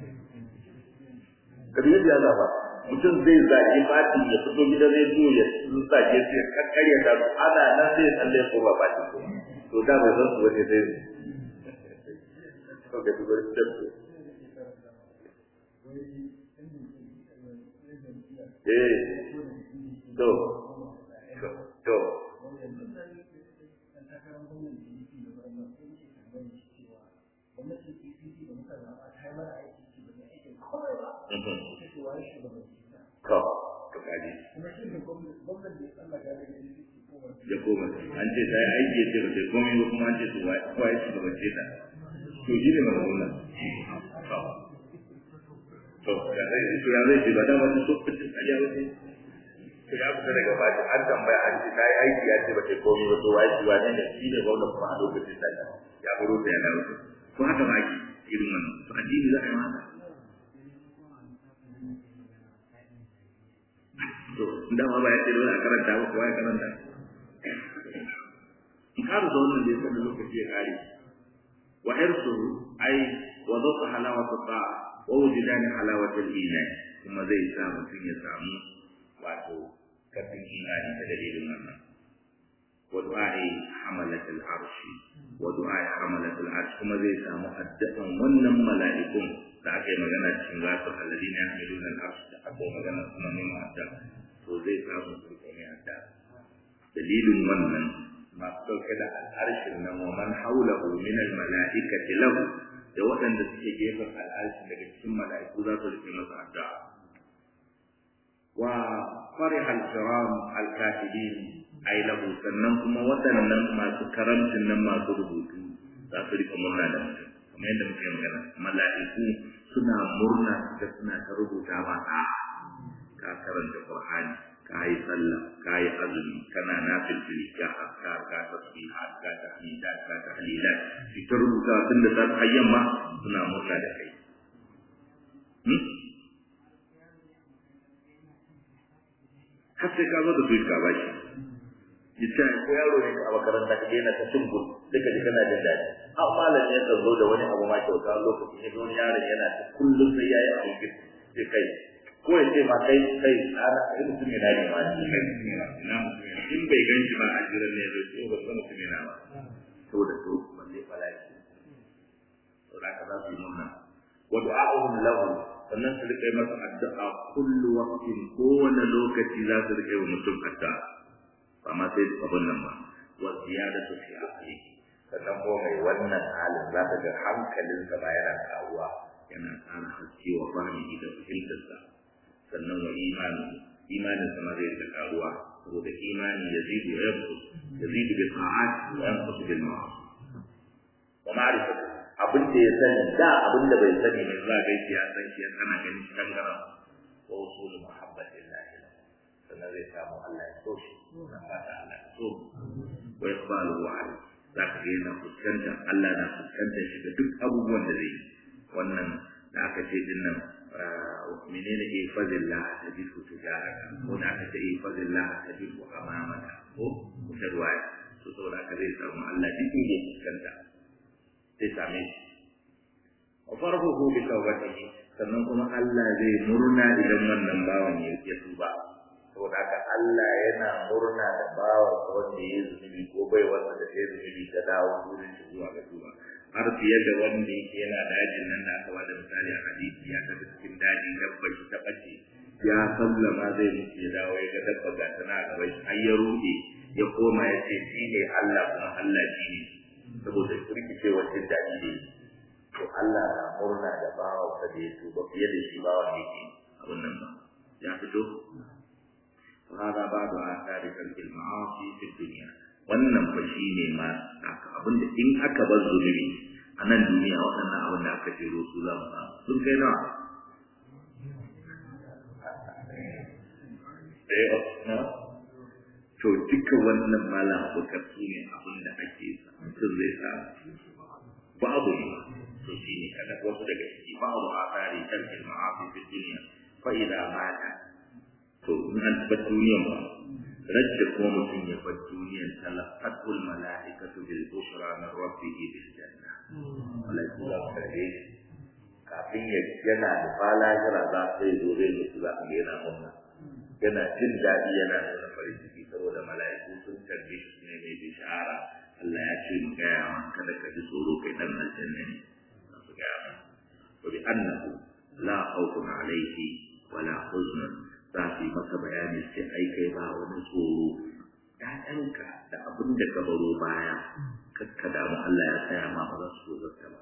Speaker 1: ƙarya ya zaba mutum zai zage fatin ya fito gidan rediyo ya zage sai kakkarya da su ana nan zai tsalle ko ba fatin ko to da bai san su wani zai to ga dubar da su eh to to to to kaji ya koma an ce ta yi aiki ya ce ba sai komai ba kuma an ce su wa ya ci ce ta to shi ne mana wannan to ya zai to ya zai ce ba dama ta lokacin a yawo ne to ya fita daga baki an tambaya an ce ta yi aiki ya ce ba sai komai ba to wa ya ci wa ne shi ne gwamna kuma a lokacin ta ya baro ta ya dawo to haka ba ki irin wannan to addini za a yi mata to dama ba ya ce dole a karanta ba kowa ya karanta in ka da wannan da ya sanda lokaci ya kare wa hirsuhu ai wa dhaqa halawatu ta'a wa wujudan halawatu al-iman kuma zai sa mutum ya samu wato kafin imani ta dalilin wannan wa du'a'i hamalat al-arsh wa du'a'i hamalat al-arsh kuma zai samu addu'an wannan mala'ikun da aka yi magana cikin gasu alladina yahmiluna al-arsh da aka yi magana kuma ne ma'adda to zai samu turko ne adda dalilin wannan masu ɗauke da al'arshin nan wa man haulahu min al-mala'ikati lahu da waɗanda suke gefen al'arshi daga cikin mala'iku za su rufe masa addu'a wa fariha al-kiram al-katibin ay lahu sannan kuma waɗannan masu karamcin nan masu rubutu za su rika murna da mutum kamar yadda muke magana mala'iku suna murna da suna ta rubuta ba a ka karanta qur'ani ka yi sallah ka yi azumi kana nafilfili ka azkar ka tasbihat ka tahmidat ka tahlilat shi ta rubuta tun da safe har yamma suna murna da kai har sai ka zo da su ka bashi yace ko yaro ne a makaranta ka daina ta tumbul duka ji kana jin daɗi har malam ya zo da wani abu ma kyauta lokacin ya wani yaron yana ta kullum sai yayi abu sai kai ko ya ce ma kai kai tsara kai mutum yana ne ma ni kai mutum yana ina mutum yana in bai gan shi ba a jiran ne zai ce ba san mutum yana ba to da to balle falaki to da ka za su yi murna wa du'a'uhum lahu sannan su rike masa addu'a kullu waqtin kowane lokaci za su rike wa mutum addu'a ba ma sai abun nan ba wa ziyadatu fi aqli sannan ko mai wannan halin za ka ga hankalinsa ba yana karuwa yana ƙara haske wa fahimi da fahimtarsa sannan wa imani imanin sama zai rika karuwa saboda imani yazidu wa yanqus yazidu bi ta'at wa yanqus bil ma'asi wa ma'rifatu abin da ya sani da abin da bai sani ne za ga ya san shi kana ganin shi kangara wa usul muhabbatillah sannan zai samu Allah ya so shi na fata Allah ya so wa iqbalu wa za ka ga yana fuskanta Allah na fuskanta shi da duk abubuwan da zai wannan da aka ce din nan menene ifazillah tajidu tijaraka ko da aka ce ifazillah tajidu amamaka ko ta ruwaya to saboda haka zai samu Allah duk inda ya fuskanta zai same shi wa farhuhu bi tawbatihi sannan kuma Allah zai murna idan wannan bawan ya tuba saboda haka Allah yana murna da bawan wanda ya zunubi ko bai wanda da ya zunubi ta dawo wurin shi zuwa ga tuba har fiye da wanda yake yana dajin nan da aka bada misali a hadisi ya tafi cikin dajin dabba shi ta bace ya sallama zai mutu ya dawo ya ga dabba ga tana gaba shi har ya ruɗe ya koma ya ce shi ne Allah kuma Allah shi ne saboda kirkice wacce daji ne to Allah na murna da bawa sa da ya tuba fiye da shi bawa ne ke abin nan ba ya fito وهذا بعض آثار ترك المعاصي في الدنيا wannan fa shine ma abinda in aka bar zunubi a nan duniya waɗannan abin da aka jero su za mu samu sun kai nawa to duka wannan malam abokar su ne abin da ake mutum zai samu babu ne to shi ne kada wasu daga ciki babu a tsari tarkin ma'afi fi duniya fa idza mata to in an bar duniyan ba rajda kuma mutum ya bar duniyan talaqatul malaikatu bil bushra min rabbih bil janna malaiku za su karbe kafin ya yana da fala jira za sai zo zai mutu za a ga yana munna yana jin daɗi yana nuna farin ciki saboda mala'iku sun tarbe shi ne mai bishara Allah ya ce mu gaya ma kada ka ji tsoro kai dan aljanna ne za su gaya ma wa bi annahu la khawfun alayhi wa la huzn za su yi maka bayani sai ai kai ba wani tsoro ƴaƴanka da abin da ka baro baya kakka damu Allah ya tsaya ma ba za su zo ba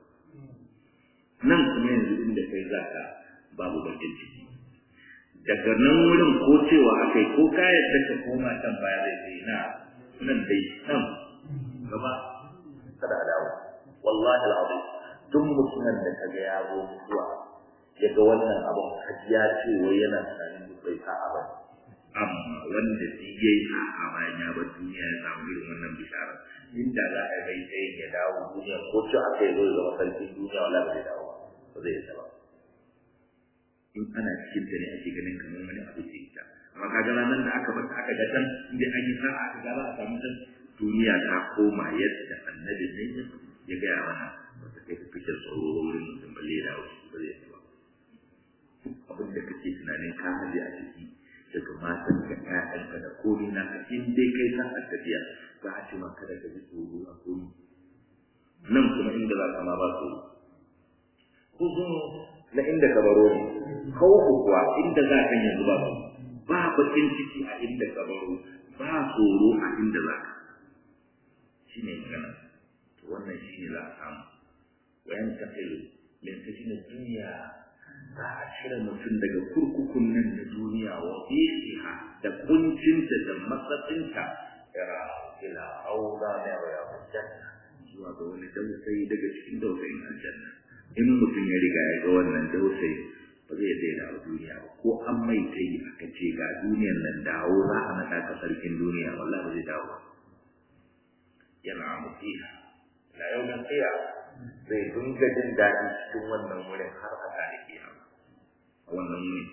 Speaker 1: nan kuma yanzu inda kai zaka babu bakin ciki daga nan wurin ko cewa aka yi ko kayan da ka koma can baya zai sai na nan dai nan gaba kada a dawo wallahi al'azim duk mutumin da kaga ya zo mutuwa ya ga wannan abun ya ce wai yana tunanin duk bai sa'a ba amma wanda shi ya yi sa'a bayan ya bar duniya ya samu irin wannan bishara inda za a bai sai ya dawo duniya ko ce aka yi zo ya zama sarkin duniya wala ba zai dawo ba zai yi ba in ana cikin ta ne ake ganin kamar wani abu ce ita amma kaga ranar da aka bata aka ga can inda an yi sa'a aka ga za a samu can duniya ta koma yadda annabi ne ya gaya mana wata kai ta fitar tsoro wurin mutum balle da wasu ba zai ba abin da kake tunanin ka haje a ciki daga matan ka ƴaƴanka da komai na ka in dai kai sa a tafiya za a ce maka da ka ji tsoro a komai nan kuma inda za ka ma ba tsoro ko na inda ka baro ne khawfu kuwa inda za ka yanzu ba ba bakin ciki a inda ka baro ba tsoro a inda za ka shine magana to wannan shine za a samu wayan tafilu min sijin duniya za a cire mutum daga kurkukun nan na duniya wa fiha da kuncinta da matsatsinta ira ila aula da ya janna zuwa ga wani dausayi daga cikin dausayin aljanna in mutum ya riga ya ga wannan dausayi ba zai daina a duniya ba ko an mai ta yi aka ce ga duniyan nan dawo za a naɗa ka sarkin duniya wallahi ba zai dawo yana mutiha la yau da tsiya zai dinga jin daɗi cikin wannan wurin har a tare kiyama a wannan wurin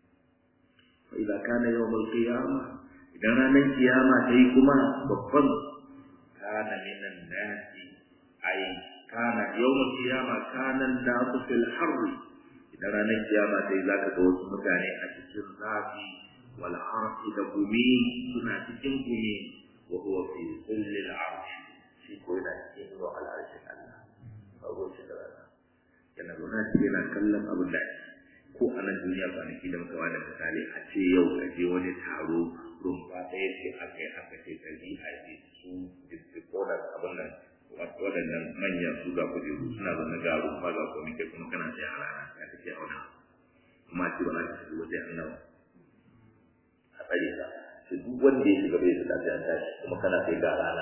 Speaker 1: fa idza kana yawmul qiyama idan ranar kiyama ta yi kuma babban kana minan nasi ai kana yawmul qiyama kana nasu fil harri idan ranar kiyama sai zaka ga wasu mutane a cikin zafi wal harfi da gumi suna cikin gumi wa huwa fi zillil arsh shi ko yana cikin ruwa al arsh Allah babu shi da rana yana zauna shi yana kallon abin da ko a nan duniya kwanaki da muka wada misali a ce yau ka je wani taro rumfa ɗaya ce aka yi aka ce ka bi a je su distributor abin nan waɗannan manyan su ga kujeru suna zaune ga rumfa ga komai kai kuma kana tsaye a rana ya kake auna kuma ce ba za ka shiga wajen annawa a tsare ka sai duk wanda ya shiga bai da lafiya tashi kuma kana sai ga rana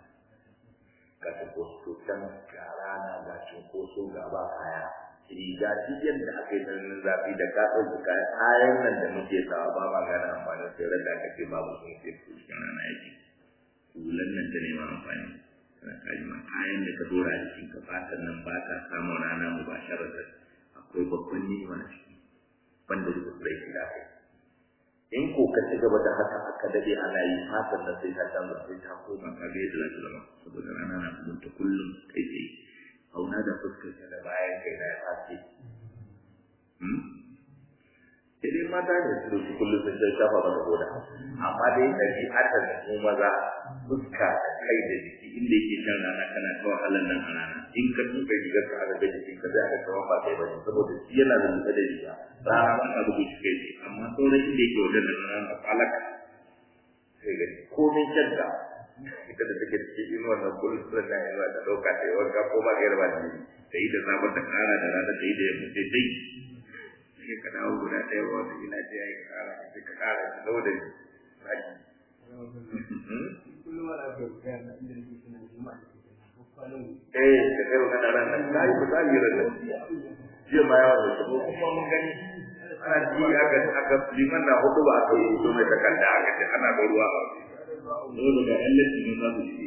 Speaker 1: ga cunkoso can ga rana ga cunkoso ga ba kaya riga duk yadda aka yi tsananin zafi da ka ɗauki kayan kayan nan da muke sawa ba ma gane amfanin sai da aka ce babu sun ce cikin rana yake hulan nan ta neman amfani kana kalima kayan da ka dora jikin ka fatan nan ba ka samun rana mu ba sharar akwai babban ni'ima na ciki banda da rai shi da kai in ko ka ci gaba da haka aka dade ana yi fatan nan sai ta canza sai ta koma ka ga yadda za ta zama saboda rana na mutunta kullum kai tsaye auna da fuskar ka da bayan kai na ya fashe sai dai mata ne su dauki kullum sun jan shafa maka goda amma dai ɗabi'atar da mu maza fuska da kai da jiki inda yake shan rana kana ta wahalar nan a rana in ka tuka rigar ka aka ga jikin ka zai aka kawo ba kai bane saboda shi yana da da riga rana ba ta bugu shi kai amma sauran inda yake wajen da rana a falaka sai ga komai shadda ita da take cikin inuwar nan kullum suna na inuwa ta ɗauka ta yi wanka ko ba ga yarba da ta yi da sabon ta kara da rana ta yi da yamma sai dai sai ka dawo guda ɗaya ba wata ina ce ya yi ka kara sai ka kara da lau da zaki eh da kai magana ran nan kai ku zai ran nan jiya ma yawa da ko kuma mun gani ana ji aka aka liman na hudu ba aka yi to mai takarda aka ce ana da ruwa dole da yan lati ne za su ji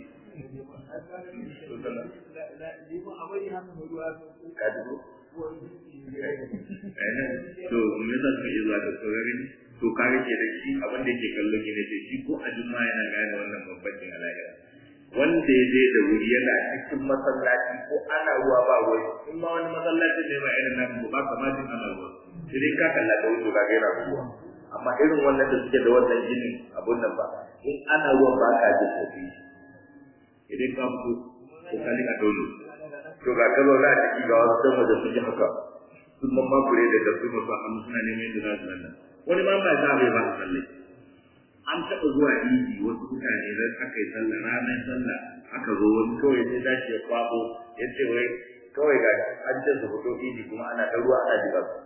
Speaker 1: to me za su yi zuwa da tsoron to kare ke da shi abin da yake kallo ne da shi ko a juma yana gane wannan babbancin alaƙa wanda ya je da wuri yana cikin masallaci ko ana ruwa ba ruwa in ma wani masallaci ne ba irin nan ba kamar jin ana ruwa sai dai ka kalla da wuce ka ga yana ruwa amma irin wannan da suke da wannan jinin abun nan ba in ana ruwan ba ka ji kofi idan ka fito ko ka lika dole to ga kallo na ciki ga wasu dan waje suke haka sun mamma kure da gaske musu hannu suna neman yadda za su lalla wani ma ba za bai ba su tsalle an taɓa zuwa idi wasu mutane da aka yi sallah ranar sallah aka zo wani kawai sai dashi ya kwabo ya ce wai kawai ga an ce su fito idi kuma ana ta ruwa ana jiba su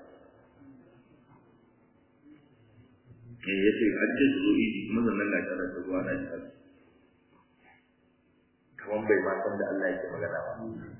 Speaker 1: eh ya ce an ce su zo idi kuma sannan ga tana ta ruwa ana jiba su kaman bai ma san da Allah yake magana ba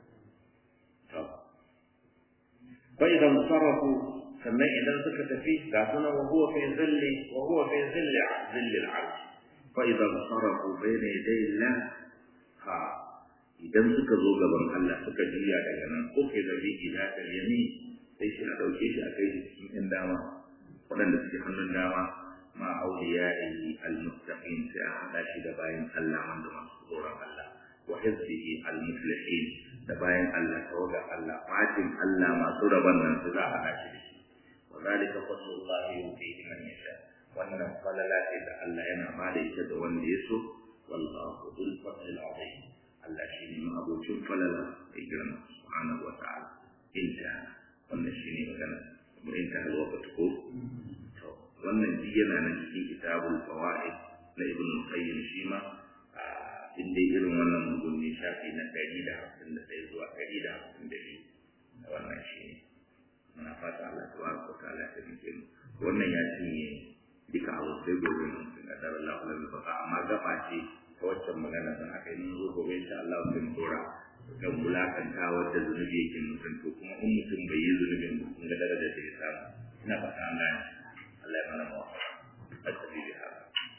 Speaker 1: fa idan sarafu sannan idan suka tafi ga sunan wa huwa fi zilli wa huwa fi zilli zilli al-arsh fa idan sarafu bayna yaday Allah ha idan suka zo gaban Allah suka juya daga nan ko ke da biki da ta yami sai shi a dauke shi a kai shi cikin ɗan dama waɗanda suke hannun dama ma auliya'i al-muttaqin sai a hada shi da bayan Allah wanda masu tsoron Allah wa hizbihi al-muflihin da bayan Allah tawaga Allah fatin Allah masu rabon nan su za a hada shi da shi وذلك فضل الله يؤتيه من يشاء wannan falala ce da Allah yana ba da ita da wanda ya so wallahu dhul fadl azim Allah shi ne abocin falala mai girma subhanahu wa ta'ala inta wannan shi ne magana kuma inta alwaqt ko to wannan ji yana nan cikin kitabul fawaid na ibn qayyim shi ma in dai irin wannan mugun ne shafi na 151 zuwa 152 wannan shi ne muna fata Allah ta wa ko ta'ala ta rike mu wannan ya cinye duka abu sai gobe mun ga dar Allah la bi baka amma gaba ce ta waccan magana dan haka in zo gobe insha Allah sai mu dora kan bulakanta wadda zunubi yake mutum to kuma in mutum bai yi zunubin ba kun ga daraja da ya samu ina fata an gane Allah ya mana mu asali haka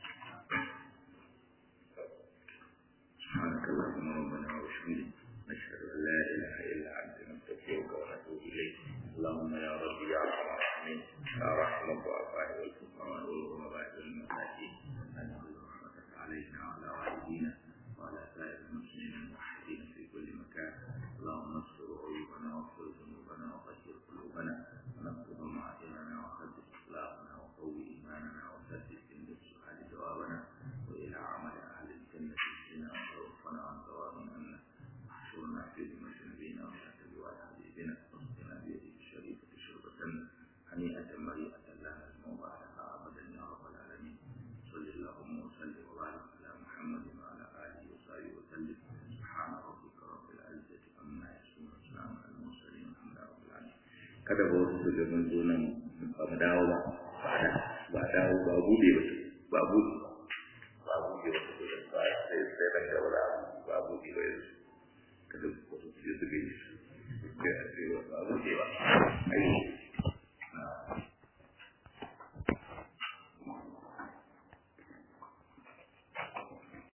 Speaker 1: سبحانك اللهم ربنا وبحمدك نشهد ان لا اله الا انت نستغفرك ونتوب اليك اللهم يا رب يا ارحم الراحمين يا رحم الضعفاء والفقراء والغرباء والمساكين انزل رحمتك علينا وعلى والدينا وعلى سائر المسلمين الموحدين في كل مكان اللهم استر عيوبنا واغفر ذنوبنا وطهر قلوبنا ونقض معادننا وخدش اخلاقنا وقوي ايماننا وسدد عند السؤال جوابنا والى عمل اهل الجنه اهدنا وتوفنا عن ثواب منا واحشرنا في ذمه نبينا وتحت لواء حبيبنا واسقنا بيده الشريفه شربه هنيئه مريئه لا نسمع بعدها ابدا يا رب العالمين صل اللهم وسلم وبارك على محمد وعلى اله وصحبه وسلم سبحان ربك رب العزه عما يصفون وسلام على المرسلين والحمد لله رب العالمين kada ba wasu daga mun zo nan ba mu dawo ba ba dawo ba bude ba ba bude ba bude ba sai sai sai da gaba da ba bude ba yanzu kada ku su su ga yi ba bude ba